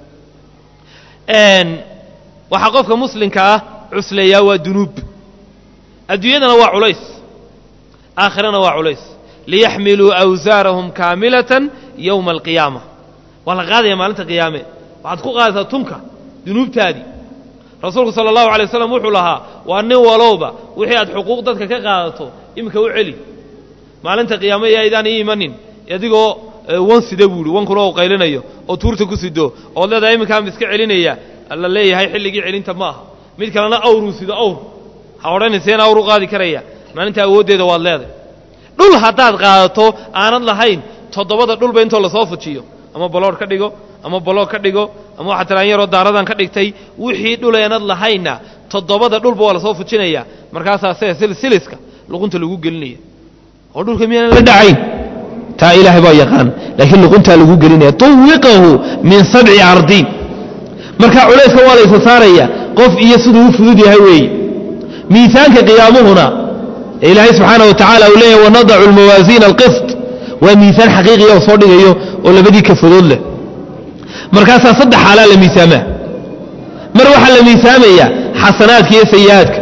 waxaa qofka muslimka ah cusleeyaa waa dunuub adduunyadana waa culays aakhirana waa culays liyaxmiluu awsaarahum kaamilatan yowma alqiyaama waa la qaadaya maalinta qiyaame waxaad ku qaadaysaa tunka dunuubtaadii rasuulku sala allahu alay waslam wuxuu lahaa waa nin walowba wixii aad xuquuq dadka ka qaadato iminka u celi maalinta qiyaame yaydaan ii imanin adigoo wan sida buuhi wankuna uu qaylinayo oo tuurta ku sido ood leedahay iminkaan iska celinaya la leeyahay xilligii celinta ma aha mid kalena awruu sido awr ha odhanayseen awr u qaadi karaya maalinta awooddeeda waad leedahay dhul haddaad qaadato aanad lahayn toddobada dhulba intoo lasoo fujiyo ama baloor ka dhigo ama baloog ka dhigo ama waxaa tilaan yaroo daaradan ka dhigtay wixii dhuleenad lahaynna toddobada dhulba waa lasoo fujinaya markaasaa se silsiliska luqunta lagu gelinaya oo dhulka miyaanan la dhacayn taa ilaahay baa yaqaan laakiin luquntaa lagu gelinaya tuwiqahu min sabci ardiin marka culayska waa la isa saaraya qof iyo siduu u fudud yahay weeye miisaanka qiyaamuhuna ee ilaahay subxaana wa tacala uu leeyahy wanadacu almawaasiina alqist waa miisaan xaqiiqiya oo soo dhigayo oo labadii kafadood leh markaasaa saddex xaalaa la miisaamaa mar waxaa la miisaamayaa xasanaadka iyo sayi'aadka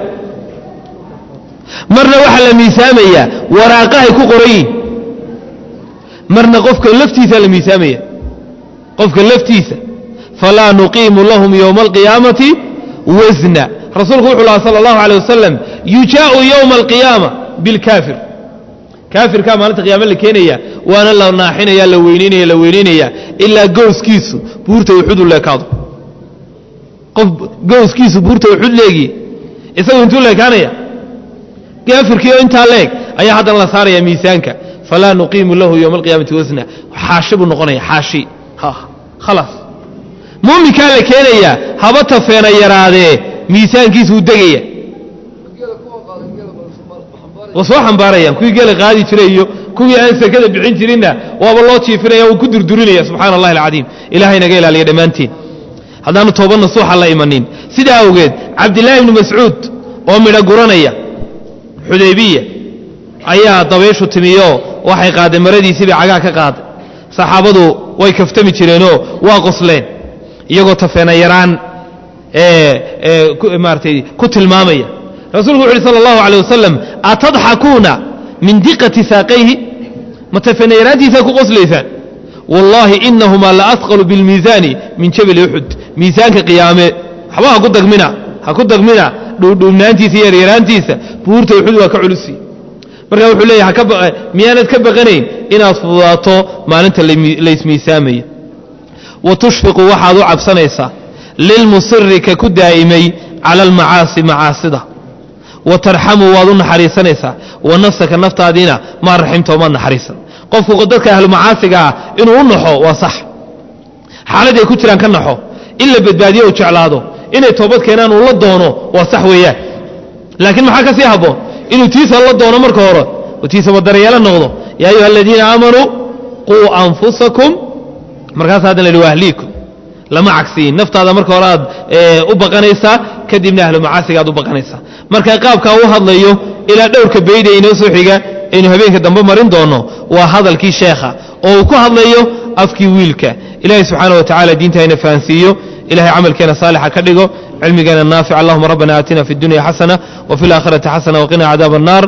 marna waxaa la miisaamayaa waraaqahay ku qorayiin marna qofka laftiisaa la miisaamaya qofka laftiisa falaa nuqiimu lahum yowma alqiyaamati wasna rasuulku wuxuu lahaa sala allahu alay wasalam yujaa'u yowma alqiyaama bilkaafir kaafirkaa maalinta qiyaame la keenaya waana la naaxinaya la weynaynaya la weynaynaya ilaa gowskiisu buurta uxudu leekaado qof gowskiisu buurta uxud leegi isagu intuu leekaanaya kaafirkii oo intaa leeg ayaa haddana la saaraya miisaanka falaa nuqiimu lahu yowma alqiyaamati wasna xaashi buu noqonaya xaashi khalaas muuminkaa la keenayaa haba tafeena yaraadee miisaankiisuu degaya wa soo xambaarayaan kuwii geela qaadi jiray iyo kuwii aan sekada bixin jirinna waaba loo jiifinaya wuu ku durdurinaya subxaana allahi alcadiim ilahay naga ilaaliya dhammaantiin haddaanu tooba nasuuxa la imanin sidaa awgeed cabdillaahi ibni mascuud oo midho guranaya xudaybiya ayaa dabayshu timiyo waxay qaadeen maradiisii bay cagaa ka qaaday saxaabadu way kaftami jireenoo waa qosleen iyagoo tafeena yaraan maaratay ku tilmaamaya rasuulku wuxu uhi sala allahu alay wasalam atadxakuuna min diqati saaqayhi ma tafeena yaraantiisaa ku qoslaysaan wallaahi inahumaa la asqalu bilmiisaani min jabali uxud miisaanka qiyaame waxba ha ku dagmina ha ku dagmina dhuudhuubnaantiisa iyo yaryaraantiisa buurta uxud waa ka culusi marka wuxuu leeyahy miyaanad ka baqanayn inaad fududaato maalinta laysmiisaamaya wa tushfiqu waxaad u cabsanaysaa lilmusiri ka ku daa'imay cala almacaasi macaasida wa tarxamu waad u naxariisanaysaa wa nafsaka naftaadiina maa raximta ma naxariisan qofku dadka ahlumacaasiga ah inuu u naxo waa sax xaaladday ku jiraan ka naxo in la badbaadiyo u jeclaado inay toobad keenaan uu la doono waa sax weeyaan laakiin maxaa ka sii habboon inuu tiisa la doono marka hore tiisa wadaryeelo noqdo yaa ayuha aladiina aamanuu quu anfusakum markaas haddan la yidhi wa ahliikum lama cagsiyin naftaada marka hore aad u baqanaysaa kadibna ahlu macaasiga aad u baqanaysaa marka qaabkaa u hadlayo ilaa dhowrka bayda inoo soo xiga aynu habeenka dambe marin doonno waa hadalkii sheekha oo uu ku hadlayo afkii wiilka ilaahay subxaana wa tacala diinta hayna fahansiiyo ilahay camalkeena saalixa ka dhigo cilmigeena naafic allahuma rabbana aatina fi اdunya xasana wfi اlaakhirati xasana waqina cadaab الnar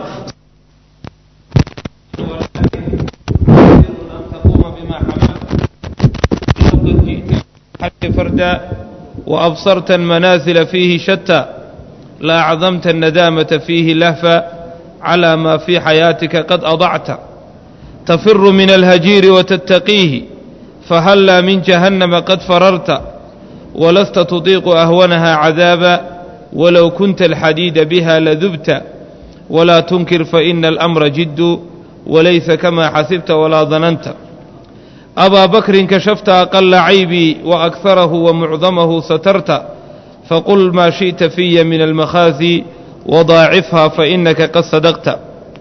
فردا وأبصرت المنازل فيه شتى لأعظمت الندامة فيه لهفا على ما في حياتك قد أضعت تفر من الهجير وتتقيه فهلا من جهنم قد فررت ولست تطيق أهونها عذابا ولو كنت الحديد بها لذبت ولا تنكر فإن الأمر جد وليس كما حسبت ولا ظننت أبا بكر كشفت أقل عيبي وأكثره ومعظمه سترت فقل ما شئت في من المخازي وضاعفها فإنك قد صدقت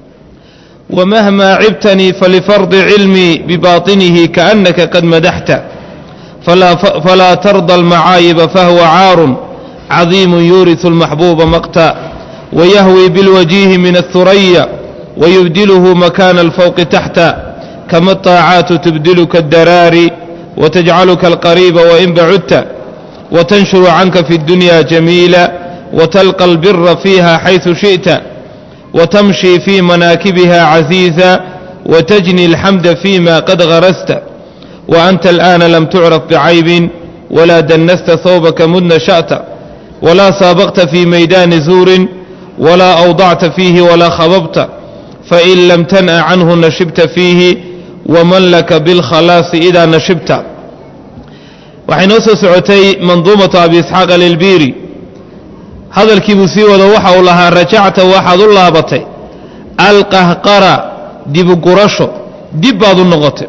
ومهما عبتني فلفرض علمي بباطنه كأنك قد مدحت فلا, فلا ترضى المعايب فهو عار عظيم يورث المحبوب مقتا ويهوي بالوجيه من الثريا ويبدله مكان الفوق تحتا كما الطاعات تبدلك الدراري وتجعلك القريب وإن بعدت وتنشر عنك في الدنيا جميلا وتلقى البر فيها حيث شئت وتمشي في مناكبها عزيزا وتجني الحمد فيما قد غرست وأنت الآن لم تعرف بعيب ولا دنست ثوبك مذ نشأت ولا سابقت في ميدان زور ولا أوضعت فيه ولا خببت فإن لم تنأ عنه نشبت فيه ومن لك بالخلاص إذا نشبت waxay noo soo socotay manduumatu abi isxaaq alilbiiri hadalkiibuu sii wado waxa uu lahaa rajacta waxaad u laabatay alqahqara dibugurasho dib baad u noqotay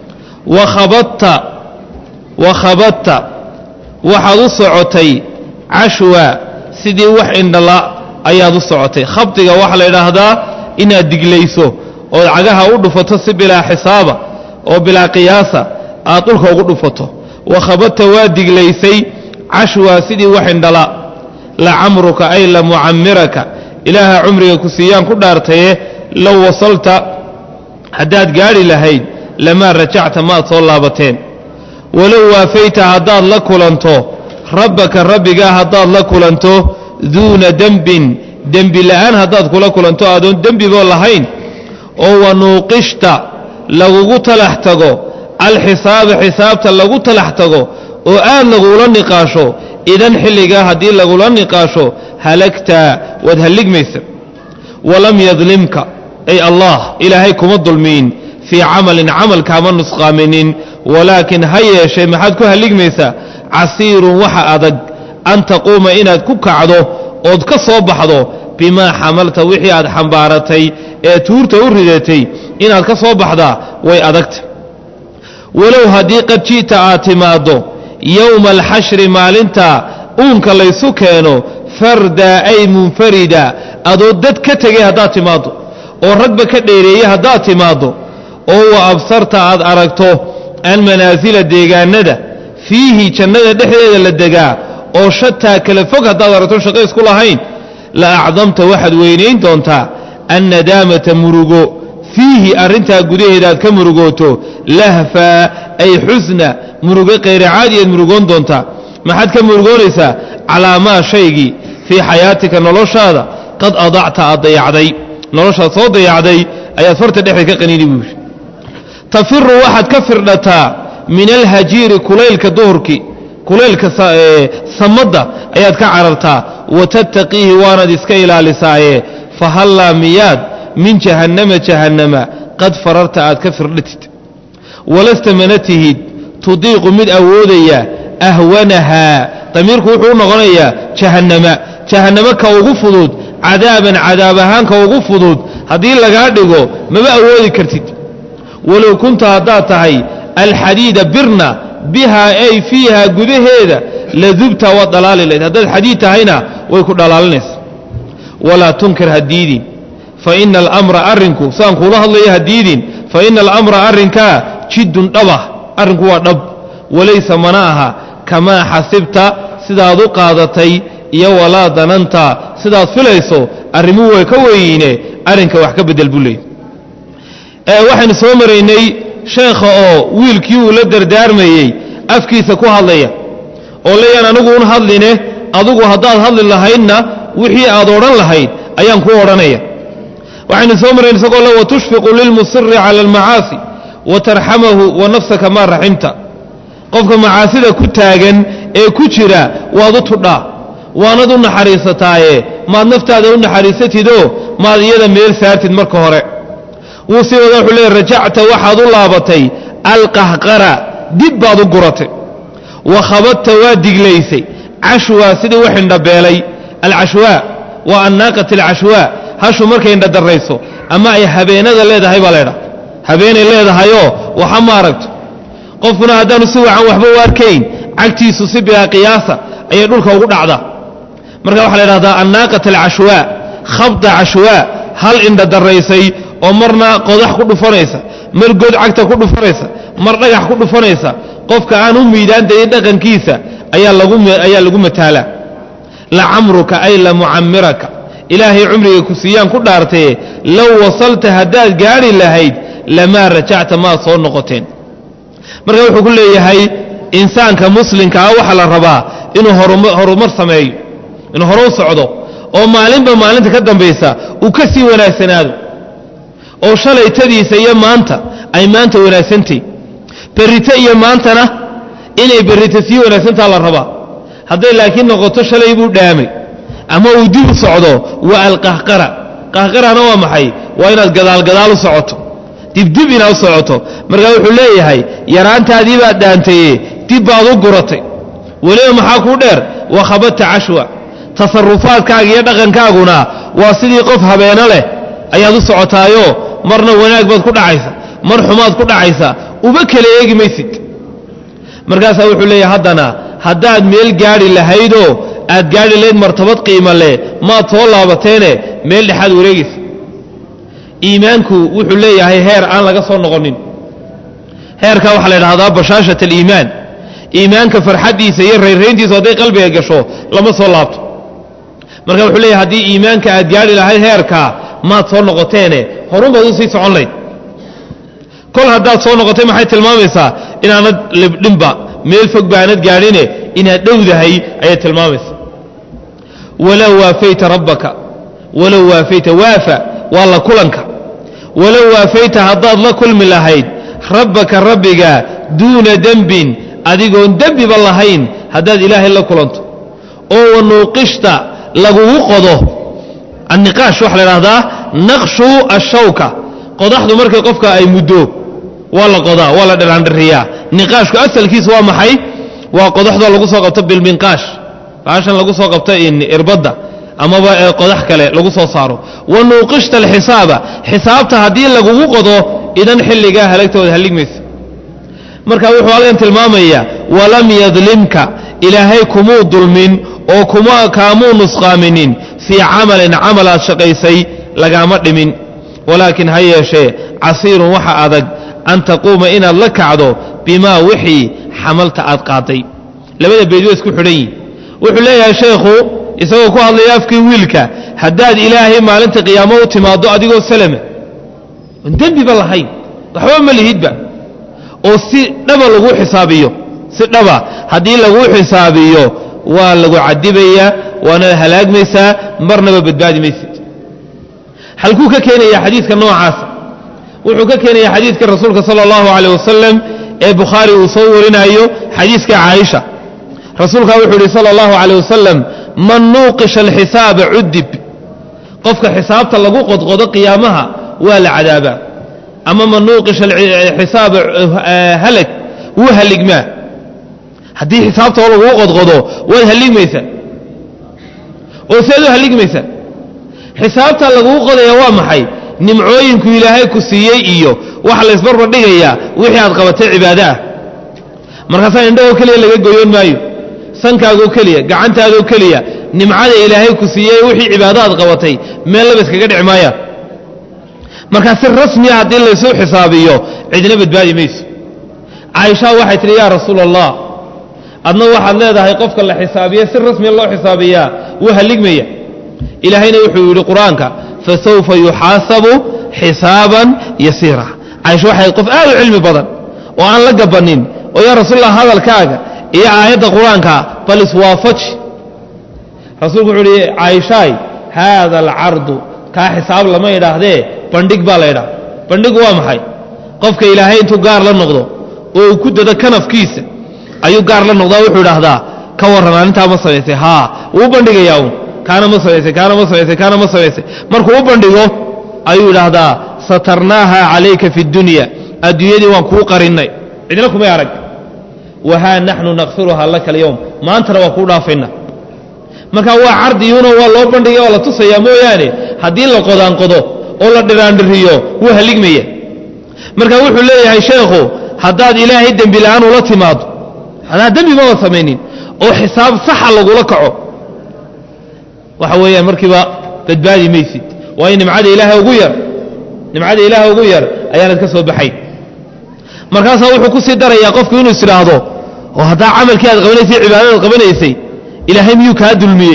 wakhabadta wakhabadta waxaad u socotay cashwa sidii wax indhala ayaad u socotay khabdiga waxaa la yidhaahdaa inaad diglayso ood cagaha u dhufato si bilaa xisaaba oo bilaa qiyaasa aad dhulka ugu dhufato wakhabadta waa diglaysay cashwa sidii wax indhala la camruka ay la mucamiraka ilaaha cumriga ku siiyaan ku dhaartaye low wasalta haddaad gaadhi lahayd lamaa rajacta maad soo laabateen walow waafayta haddaad la kulanto rabbaka rabbigaa haddaad la kulanto duuna dembin dembi la'aan haddaad kula kulanto adoon dembiboo lahayn oo wanuuqishta lagugu talax tago alxisaaba xisaabta lagu talax tago oo aad lagula niqaasho idan xilligaa haddii lagula niqaasho halagtaa waad halligmaysa walam yadlimka ay allah ilaahay kuma dulmiin fii camalin camal kaama nusqaaminin walaakin ha yeeshee maxaad ku halligmaysaa casiirun waxa adag an taquuma inaad ku kacdo ood ka soo baxdo bimaa xamalta wixii aad xambaaratay ee tuurta u ridatay inaad ka soo baxdaa way adagta walow haddii qad ji'ta aad timaaddo yowma alxashri maalinta uunka laysu keeno fardaa ay munfarida adoo dad ka tegay haddaad timaaddo oo ragba ka dheereeyey haddaad timaaddo oo wa absarta aad aragto an manaasila deegaanada fiihi jannada dhexdeeda la degaa oo shataa kala fog haddaad aragto shaqo isku lahayn la acdamta waxaad weynayn doontaa annadaamata murugo fiihi arrintaa gudaheeda aad ka murugooto lahfaa ay xusna murugo kayracaadiyaad murugoon doontaa maxaad ka murugoonaysaa calaa maa shaygii fii xayaatika noloshaada qad adacta aad dayacday noloshaad soo dayacday ayaad farta dhexdeed ka qaniini buu yidhi tafiru waxaad ka firdhataa min alhajiiri kulaylka duhurkii kulaylka samadda ayaad ka carartaa wa tattaqiihi waanaad iska ilaalisaaye fahallaa miyaad min jahannama jahannama qad fararta aad ka firdhatid walasta mana tihid tudiiqu mid awoodaya ahwanahaa damiirku wuxuu u noqonayaa jahannama jahannamo ka ugu fudud cadaaban cadaab ahaan ka ugu fudud haddii lagaa dhigo mama awoodi kartid walow kunta haddaad tahay alxadiida birna bihaa ay fiiha gudaheeda ladubta waad dhalaali lahayd haddaad xadiid tahayna way ku dhalaalinaysa walaa tunkir hadiidin fa ina alamra arrinku saan kuula hadlayo hadiidin fa ina alamra arrinkaa jiddun dhabah arrinku waa dhab walaysa mana aha kamaa xasibta sidaad u qaadatay iyo walaa dananta sidaad filayso arrimuhu way ka weyiine arrinka wax ka bedel buu leey waxaynu soo maraynay sheekha oo wiilkii uu la dardaarmayey afkiisa ku hadlaya oo leeyaan anigu un hadline adugu haddaad hadli lahaydna wixii aad odhan lahayd ayaan kuu odhanaya waxaynu soo maraynay isagoo le watushfiqu lilmusiri cala almacaasi wa tarxamahu wa nafsaka maa raximta qofka macaasida ku taagan ee ku jira waad u tudhaa waanad u naxariisataaye maad naftaada u naxariisatidoo maad iyada meel saartid marka hore wuu sii wada wuxuu leey rajacta waxaad u laabatay alqahqara dib baad u guratay wa khabadta waa diglaysay cashwaa sidii u xindhabeelay alcashwaa waa annaaqat alcashwaa hashu markay indhadarrayso ama ay habeenada leedahay baa laydhaha habeenay leedahayoo waxa ma aragto qofkuna haddaanu si wacan waxba u arkayn cagtiisu si bilaa qiyaasa ayay dhulka ugu dhacdaa marka waxaa la ydhahdaa annaaqat alcashwaa khabda cashwaa hal indhadarraysay oo marna qodax ku dhufanaysa mar god cagta ku dhufanaysa mar dhagax ku dhufanaysa qofka aan u miidaantayin dhaqankiisa ayaa lagu mataalaa lacamruka ay la mucamiraka ilaahay cumriga ku siiyaan ku dhaartaye low wasalta haddaad gaadhi lahayd lamaa rajacta maad soo noqoteen marka wuxuu ku leeyahay insaanka muslimka ah waxaa la rabaa inuu horumar sameeyo inuu hore u socdo oo maalinba maalinta ka dambaysa uu ka sii wanaagsanaado oo shalaytadiisa iyo maanta ay maanta wanaagsantay berrito iyo maantana inay berrito sii wanaagsantaa la rabaa hadday laakiin noqoto shalay buu dhaamay ama uu dib u socdo waa alqahqara qahqarana waa maxay waa inaad gadaalgadaal u socoto dibdib inaad u socoto markaa wuxuu leeyahay yaraantaadii baad dhaantaye dib baad u guratay weliba maxaa kuu dheer waa khabadta cashwa tasarufaadkaaga iyo dhaqankaaguna waa sidii qof habeeno leh ayaad u socotaayo marna wanaag baad ku dhacaysa mar xumaad ku dhacaysa uba kala eegi maysid markaasaa wuxuu leeyahay haddana haddaad meel gaadhi lahaydoo aad gaadhi lahayd martabad qiimo leh maad soo laabateene meel dhexaad wareegaysa iimaanku wuxuu leeyahay heer aan laga soo noqonin heerkaa waxaa la ydhahdaa bashaashat aliimaan iimaanka farxaddiisa iyo rayrayntiisu hadday qalbiga gasho lama soo laabto marka wuxuu leeyahay haddii iimaanka aad gaadhi lahayd heerkaa maad soo noqoteene horun baad u sii socon layd kol haddaad soo noqotay maxay tilmaamaysaa inaanad libdhinba meel fog baanad gaadhine inaad dhowdahay ayay tilmaamaysaa walow waafayta rabbaka walow waafayta waafa waa la kulanka walow waafayta haddaad la kulmi lahayd rabbaka rabbiga duuna dembin adigoon dembiba lahayn haddaad ilaahay la kulanto oo wanuuqishta lagugu qodo anniqaash waxaa la idhahdaa naqshu ashawka qodaxdu markay qofka ay muddo waa la qodaa waa la dhiraandhiriyaa niqaashku asalkiisu waa maxay waa qodaxdoo lagu soo qabto bilminqaash baashan lagu soo qabto irbadda amaba ee qodax kale lagu soo saaro wa nuuqishta alxisaaba xisaabta haddii lagugu qodo idan xilligaa halagtooda halligmaysa marka wuxuu halkan tilmaamayaa walam yadlimka ilaahay kumuu dulmin oo kuma kaamuu nusqaaminin fii camalin camal aad shaqaysay lagaama dhimin walaakin ha yeeshee casiirun waxa adag an taquuma inaad la kacdo bimaa wixii xamalta aad qaaday labada beed waa isku xidhan yihin wuxuu leeyahay sheekhu isagoo ku hadlaya afkii wiilka haddaad ilaahay maalinta qiyaamo u timaaddo adigoo salama oon dembiba lahayn waxba ma lihidba oo si dhaba lagu xisaabiyo si dhaba haddii lagu xisaabiyo waa lagu cadibayaa waana halaagmaysaa marnaba badbaadi maysid halkuu ka keenaya xadiidka noocaasa wuxuu ka keenaya xadiidka rasuulka sala allahu calayh wasalam ee bukhaari uu soo warinaayo xadiiska caaisha rasuulkaa wuxuu yidhi sala allahu calayh wasalam man nuuqisha alxisaaba cudib qofka xisaabta lagu qodqodo qiyaamaha waa la cadaabaa ama man nuuqisha xisaaba halag wuu halligmaa haddii xisaabta laguu qodqodo waad halligmaysaa oo seed u halligmaysaa xisaabta laguu qodaya waa maxay nimcooyinku ilaahay ku siiyey iyo waxa laysbarbar dhigayaa wixii aad qabatay cibaado ah markaasaa indhahoo keliya laga goyoon maayo sankaagoo keliya gacantaadoo keliya nimcada ilaahay ku siiyey wixii cibaado aad qabatay meel laba iskaga dhici maaya markaa si rasmiya haddii laysuu xisaabiyo cidna badbaadi mayso caaishaa waxay tidhi yaa rasuula allah adna waxaad leedahay qofka la xisaabiye si rasmiya loo xisaabiyaa wuu halligmaya ilaahayna wuxuu yidhi qur-aanka fasawfa yuxaasabu xisaaban yasiira caaisha waxay qof aad u cilmi badan oo aan la gabanin oo yaa rasuulallah hadalkaaga iyo aayadda qur-aankaa bal iswaafaji rasuulku wuxuu uhi caaishaay haada alcardu kaa xisaab lama idhaahdee bandhig baa la ydhaha bandhigu waa maxay qofka ilaahay intuu gaar la noqdo oo uu ku dado kanafkiisa ayuu gaar la noqdaa wuxuu idhaahdaa ka warran arrintaa ma samaysay haa wuu bandhigayaa uun kaana ma samaysay kaana ma samaysay kaana ma samaysay markuu u bandhigo ayuu idhaahdaa satarnaaha calayka fi dunya adduunyadii waan kuu qarinnay cidna kumay arag wahaa naxnu nakfiruhaa laka alyowm maantana waa kuu dhaafayna marka waa cardiyuuna waa loo bandhigay oo la tusayaa mooyaane haddii la qodaanqodo oo la dhiraandhiriyo wuu halligmaya marka wuxuu leeyahay sheekhu haddaad ilaahay dembi la'aan ula timaado haddaad dembi maba samaynin oo xisaab saxa lagula kaco waxa weeyaan markiiba badbaadi maysid waayo nimcada ilaahay ugu yar nimcada ilaahay ugu yar ayaanad ka soo baxayn markaasaa wuxuu ku sii darayaa qofku inuu is idhaahdo oo haddaa camalkii aad qabanaysay cibaadadaad qabanaysay ilaahay miyuu kaa dulmiyey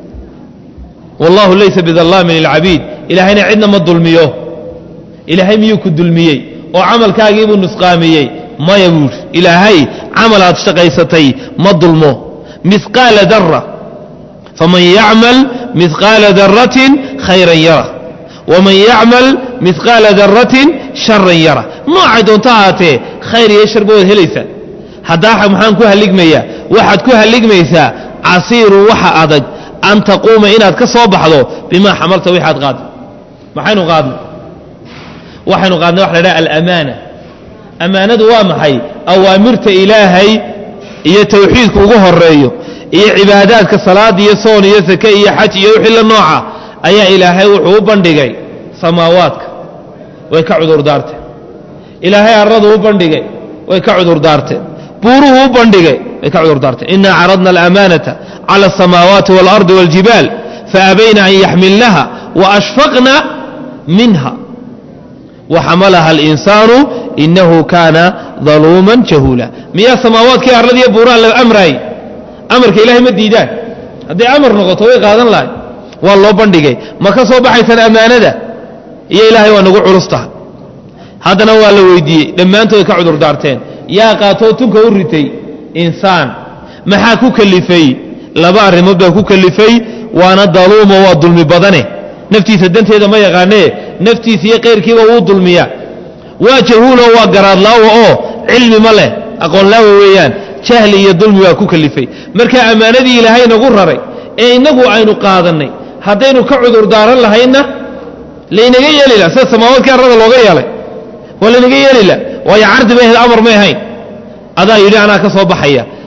wallahu laysa bidallaamin lilcabiid ilaahayna cidna ma dulmiyo ilaahay miyuu ku dulmiyey oo camalkaagiibuu nusqaamiyey maya buuri ilaahay camal aad shaqaysatay ma dulmo miqaala dara faman yacmal miqaala daratin khayran yara waman yacmal miqaala daratin sharan yara noocay doonto ahaatee khayr iyo sharba waad helaysaa haddaa maxaan ku halligmayaa waxaad ku halligmaysaa casiiru waxa adag an taquuma inaad ka soo baxdo bimaa xamalta wixaad qaadda maxaynu qaadnay waxaynu qaadnay waxa la dhaha alamaana ammaanadu waa maxay awaamirta ilaahay iyo tawxiidku ugu horeeyo iyo cibaadaadka salaada iyo soon iyo sake iyo xaj iyo wixii la nooca ayaa ilaahay wuxuu u bandhigay samaawaadka way ka cudurdaarteen ilaahay aradu u bandhigay way ka cudurdaarteen buuruhu u bandhigay way ka cudurdaarteen inaa caradna alamaanata cala asamaawaati waalardi wاljibaal faabayna an yaxmilnaha waashfaqna minha waxamalaha alinsaanu inahu kaana daluuman jahuula miyaa samaawaadkii arladiiyo buuraha la amraayey amarka ilahay ma diidaan hadday amar noqoto way qaadan lahay waa loo bandhigay ma ka soo baxaysan ammaanada iyo ilaahay waa nagu culus tahay haddana waa la weydiiyey dhammaantood ka cudur daarteen yaa qaatoo tunka u ritay insaan maxaa ku kelifay laba arrimood baa ku kelifay waana daluumo waa dulmi badane naftiisa danteeda ma yaqaanee naftiisa iyo kayrkiiba wuu dulmiyaa waa jahuulo waa garaadlaawo oo cilmi ma leh aqoonlaawo weeyaan jahli iyo dulmi waa ku kelifay marka ammaanadii ilaahay nagu raray ee innagu aynu qaadannay haddaynu ka cudur daaran lahaynna laynaga yeeli laha sida samaawaadkii arrada looga yeelay waa laynaga yeeli laha waayo cardi bay ahayd amar may ahayn adaa yidhi anaa ka soo baxaya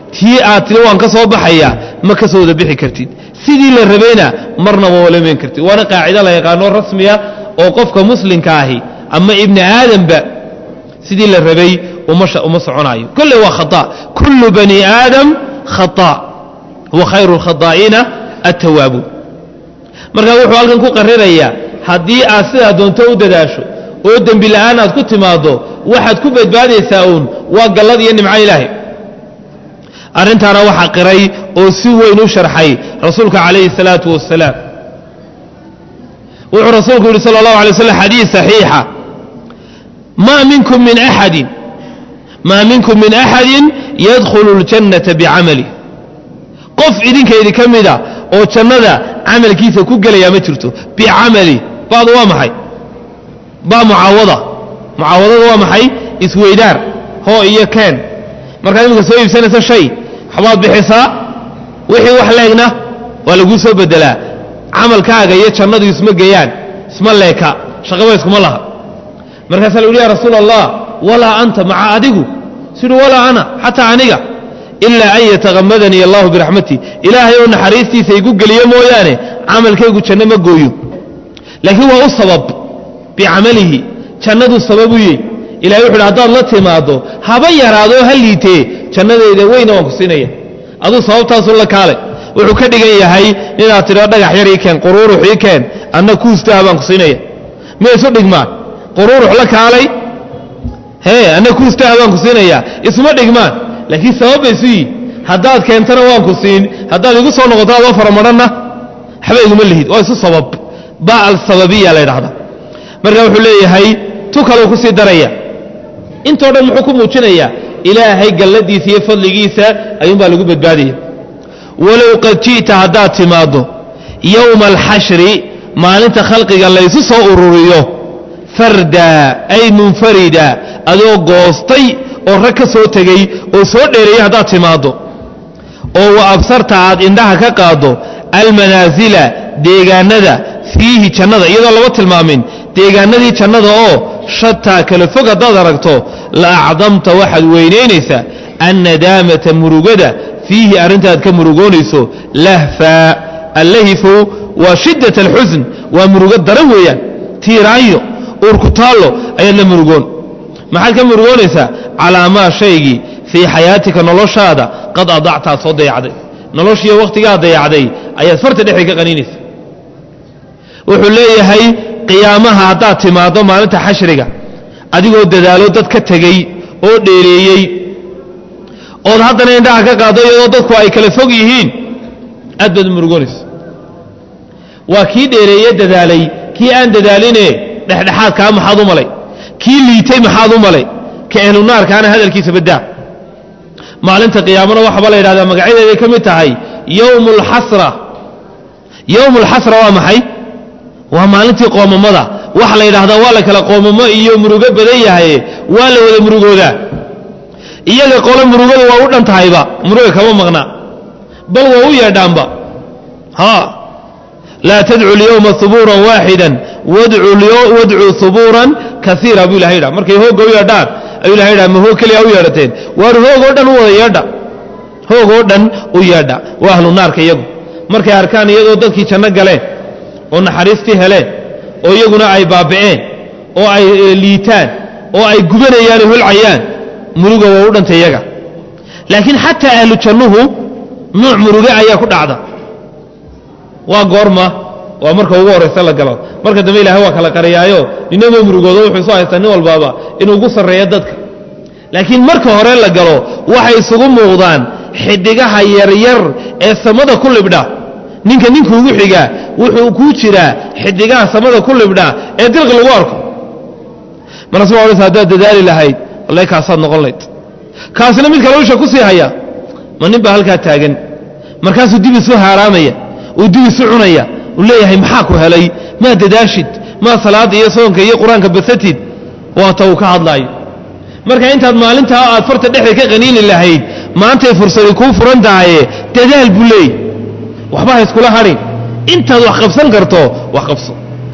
tii aad tiri waan ka soo baxaya ma ka soo wada bixi kartid sidii la rabayna marnaba walamayn kartid waana qaacido la yaqaano rasmiya oo qofka muslimka ahi ama ibni aadamba sidii la rabay uma soconaayo kolle waa khata kullu bani aadam khata wa khayru lkhadaa'iina attawaabuun markaa wuxuu halkan ku qarirayaa haddii aad sidaa doonto u dadaasho oo dembi la'aan aad ku timaaddo waxaad ku badbaadaysaa uun waa gallad iyo nimco ilaahay arrintaana waxaa qiray oo si weyn u sharxay rasuulka calayhi salaatu wasalaam wuxuu rasuulku yidhi sala allahu alay waslam xadiis saxiixa maa minkum min axadin maa minkum min axadin yadkhulu اljannata bicamalih qof idinkaydi ka mida oo jannada camalkiisa ku gelayaa ma jirto bicamali badu waa maxay ba mucaawada mucaawadada waa maxay isweydaar hoo iyo keen markaad iminka soo iibsanaysa shay waxbaad bixisaa wixii wax leegna waa laguu soo bedelaa camalkaaga iyo jannadu isma geeyaan isma leeka shaqaba iskuma laha markaasaa la yidhi ya rasuula allah walaa anta maca adigu sidhu walaa ana xataa aniga ilaa an yatakamadanii allahu biraxmatii ilaahay oo naxariistiisa igu geliyo mooyaane camalkaygu janno ma gooyo laakiin waa u sabab bicamalihi jannaduu sabab u yey ilahay wuxu uhi haddaad la timaaddo haba yaraadoo ha liitee jannadayda weyna waan ku siinaya aduu sababtaasu la kaale wuxuu ka dhigan yahay inaad tidho dhagax yar ii keen quruurux ii keen anna kuustaha baan ku siinaya ma isu dhigmaan quruurux la kaalay hee anna kuustaha baan ku siinaya isuma dhigmaan laakiin sabab bay isu yihin haddaad keentana waan ku siin haddaad igu soo noqoto adoo faramadhanna waxba iguma lihid waa isu sabab ba alsababiya la ydhahda marka wuxuu leeyahay tu kaleu ku sii daraya intoo dhan muxuu ku muujinayaa ilaahay galladiisa iyo fadligiisa ayuunbaa lagu badbaadaya walow qad ji'ta haddaad timaaddo yowma alxashri maalinta khalqiga laysu soo ururiyo farda ay munfarida adoo goostay oo rag ka soo tegey oo soo dheereeyey haddaad timaaddo oo wa absarta aad indhaha ka qaaddo almanaasila deegaanada fiihi jannada iyadoo lama tilmaamin deegaanadii jannada oo shataa kala fog haddaad aragto la acdamta waxaad weynaynaysaa annadaamata murugada fiihi arrintaad ka murugoonayso lahfa allahifu waa shiddat alxusn waa murugo daran weeyaan tiiraanyo uurkutaallo ayaad la murugoon maxaad ka murugoonaysaa calaa maa shaygii fii xayaatika noloshaada qad adactaad soo dayacday noloshiiyo wakhtigaad dayacday ayaad farta dhexda ka qaniinaysa wuxuu leeyahay qiyaamaha haddaad timaaddo maalinta xashriga adigoo dadaalo dad ka tegey oo dheereeyey ood haddana indhaha ka qaaddo iyadoo dadku ay kala fog yihiin aad baad u murugoonaysa waa kii dheereeye dadaalay kii aan dadaaline dhexdhexaadkaa maxaad u malay kii liitay maxaad u malay ka ehlunaarkaana hadalkiisa baddaa maalinta qiyaamana waxaaba la yidhahdaa magacyadeeday ka mid tahay yowmu alxasra yowmu alxasra waa maxay waa maalintii qoomamada waxa la yidhahdaa waa la kala qoomamo iyo murugo badan yahaye waa la wada murugoodaa iyaga qole murugadu waa u dhan tahayba muruga kama maqna bal waa u yeedhaanba ha laa tadcu lyowma hubuuran waaxidan wadcuu hubuuran kaiira buu ilahay dha markay hoogga u yeedhaan ayuu ilahay dha ma hoog keliya u yeedhateen waar hoog oo dhan u wada yeedha hoog oo dhan u yeedha waa ahlu naarka iyagu markay arkaan iyadoo dadkii janno galeen oo naxariistii heleen oo iyaguna ay baaba'een oo ay liitaan oo ay gubanayaan oo holcayaan muruga waa u dhantay iyaga laakiin xataa ahlu jannuhu nuuc muruge ayaa ku dhacda waa goorma waa marka ugu horraysa la galo marka dambe ilahay waa kala qariyaayo ninama murugoodo wuxuu isu haystaa nin walbaaba inuu ugu sarreeyo dadka laakiin marka hore la galo waxay isugu muuqdaan xidigaha yaryar ee samada ku libdha ninka ninka ugu xigaa wuxuu kuu jiraa xidigaha samada ku libdha ee dilqi lagu arko markaas waa odhanaysa haddaad dadaali lahayd wallahi kaasaad noqon layd kaasina mid kale usha ku sii haya ma nin baa halkaa taagan markaasuu dib isu haaraamaya uu dib isu cunaya uu leeyahay maxaa ku helay maa dadaashid maa salaadda iyo soonka iyo qur-aanka basatid waata uu ka hadlaayo marka intaad maalintaa aad farta dhexda ka qaniini lahayd maantay fursadi kuu furan tahaye dadaal buu leeyay waxba ha iskula hadhin intaad wax qabsan karto wax qabso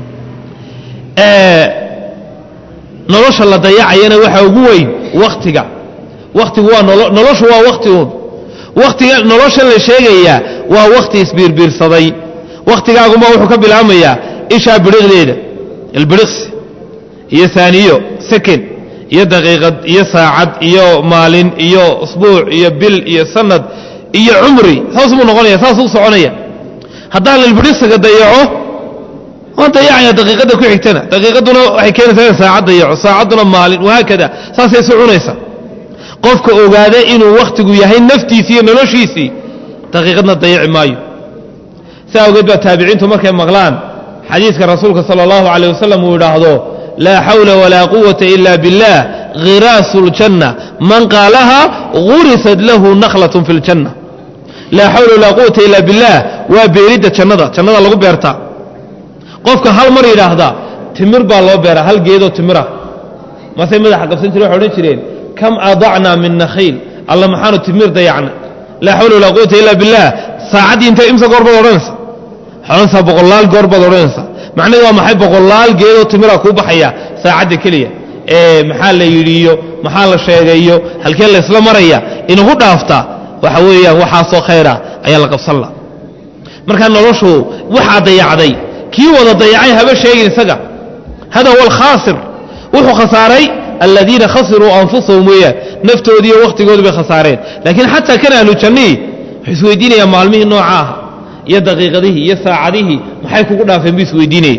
nolosha la dayacayana waxaa ugu weyn wakhtiga wakhtigu waa noloshu waa wakhti uun wakhtiga noloshan la sheegayaa waa wakhti isbiirbiirsaday wakhtigaaguma wuxuu ka bilaabmayaa ishaa bidhiqdeeda ilbidhiqsi iyo saaniyo second iyo daqiiqad iyo saacad iyo maalin iyo usbuuc iyo bil iyo sanad iyo cumri saas buu noqonaya saasuu soconaya haddaan ilbidhiqsiga dayaco waan dayacaya daqiiqadda ku xigtana daqiiqadduna waxay keenaysaa in saacad dayaco saacadduna maalin wahaakada saasay isu cunaysa qofka ogaada inuu wakhtigu yahay naftiisii iyo noloshiisii daqiiqadna dayaci maayo si awgeed baa taabiciintu markay maqlaan xadiidka rasuulka sala allahu calayh wasalam uu idhaahdo laa xawla walaa quwata ila billah khiraasu ljanna man qaalaha gurisat lahu nakhlatun fi ljanna laa xawla walaa quwata ila billah waa beeridda jannada jannada lagu beertaa qofka hal mar yidhaahda timir baa loo beeraa hal geedoo timira masay madaxa qabsan jire waxay odhan jireen kam adacnaa min nakhiil alla maxaanu timir dayacna laa xawla walaa quwata ila billah saacaddii intay imsa goor baad odhanaysa odhanaysaa boqolaal goor baad odhanaysaa macnahedu waa maxay boqolaal geedoo timira kuu baxaya saacadda keliya ee maxaa la yidhiiyo maxaa la sheegayo halkee la isla maraya inagu dhaaftaa waxa weeyaan waxaasoo khayra ayaa la qabsan la markaa noloshu waxaa dayacday kii wada dayacay haba sheegin isaga hada huwa alkhaasir wuxuu khasaaray aladiina khasiruu anfusahum weeyaan naftoodii iyo wakhtigoodu bay khasaareen laakiin xataa kan ahlu jannihii wuxuu isweydiinayaa maalmihii nooca ah iyo daqiiqadihii iyo saacadihii maxay kugu dhaafeen buu isweydiinaya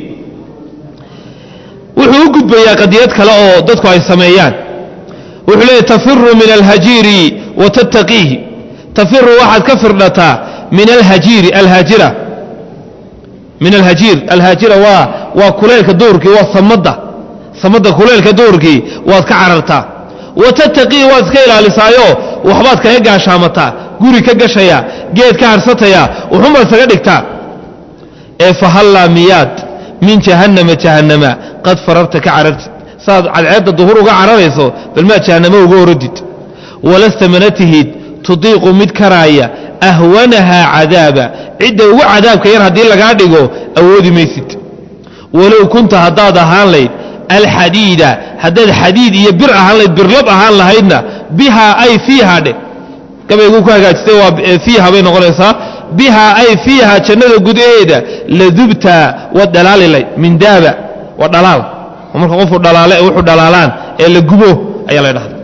wuxuu u gudbayaa qadiyad kale oo dadku ay sameeyaan wuxuu leeyahy tafiru min alhajiiri wa tattaqiihi tafiru waxaad ka firdhataa min alhajiiri alhaajira min alhajiir alhaajira waa waa kuleelka duurkii waa samadda samadda kuleelka duurkii waad ka carartaa wa tattaqii waad iska ilaalisaayo waxbaad kaga gaashaamataa guri ka gashaya geed ka harsataya wuxunbaad isaga dhigtaa ee fahallaa miyaad min jahannama jahannama qad fararta ka carartid saaad cadceedda duhur uga cararayso bal maad jahannamo uga oradid walasta mana tihid tudiiqu mid karaaya ahwanahaa cadaaba cidda ugu cadaabka yar haddii lagaa dhigo awoodi maysid walow kunta haddaad ahaan layd alxadiida haddaad xadiid iyo bir ahaan layd birlab ahaan lahaydna bihaa ay fiiha dheh gabaygu ku hagaajistay waa fiiha bay noqonaysaa bihaa ay fiiha jannada gudaheeda ladubta waad dhalaali layd min daaba waa dhalaal oo marka qofku dhalaale wuxuu dhalaalaan ee la gubo ayaa la dhahda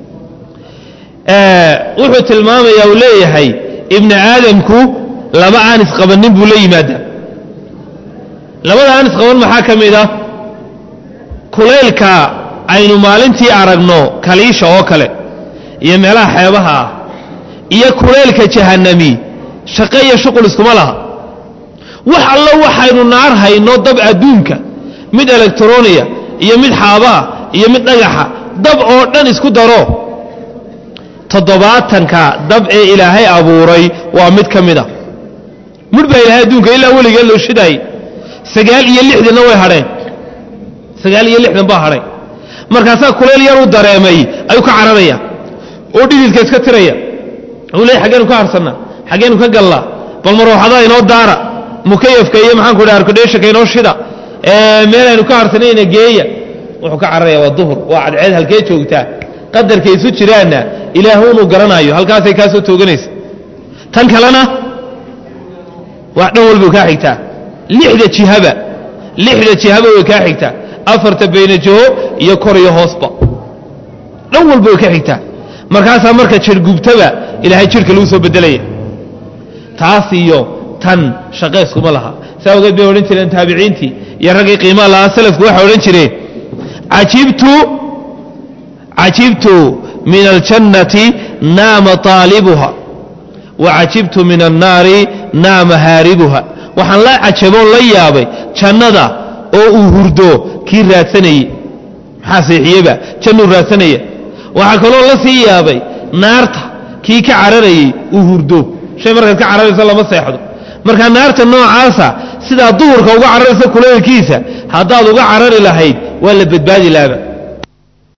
wuxuu tilmaamayaa uu leeyahay ibni aadamku laba aan isqabannin buu la yimaadaa labada aan isqaban maxaa ka mid ah kulaylka aynu maalintii aragno kaliisha oo kale iyo meelaha xeebaha ah iyo kulaylka jahannami shaqo iyo shuqul iskuma laha wax allo waxaynu naar hayno dab adduunka mid elektroniya iyo mid xaabaha iyo mid dhagaxa dab oo dhan isku daro toddobaatanka dab ee ilaahay abuuray waa mid ka mid a mudh baa ilaahay adduunka ilaa weligee loo shidaayey sagaal iyo lixdanna way hadheen sagaal iyo lixdan baa hadhay markaasaa kulayl yaruu dareemay ayuu ka cararaya oo dhididka iska tiraya uu leey xaggeenu ka harsannaa xaggeenu ka gallaa bal marooxadaa inoo daara mukayafka iyo maxaanku dhaha arkudheeshaka inoo shida meelaynu ka harsanayna geeya wuxuu ka cararaya waa duhur waa cadceed halkee joogtaa qadarka isu jiraanna ilaahuunuu garanaayo halkaasay kaa soo tooganaysa tan kalena wax dhan walbay kaa xigtaa lixda jihaba lixda jihaba way kaa xigtaa afarta bayna jaho iyo kor iyo hoosba dhan walba way ka xigtaa markaasaa marka jirhgubtaba ilaahay jidhka lagu soo bedelaya taas iyo tan shaqayskuma laha saa ogeed bay odhan jireen taabiciintii iyo raggii qiimaha lahaa salafku waxay odhan jireen cajibtu cajibtu min aljannati naama taalibuha wa cajibtu min annaari naama haaribuha waxaan la cajaboon la yaabay jannada oo uu hurdo kii raadsanayey maxaa seexiyeba jannuu raadsanaya waxaa kaloo la sii yaabay naarta kii ka cararayey uu hurdo shay markaad ka cararayso lama seexdo marka naarta noocaasa sidaa duhurka uga cararaysa kulaylkiisa haddaad uga carari lahayd waa la badbaadi laaba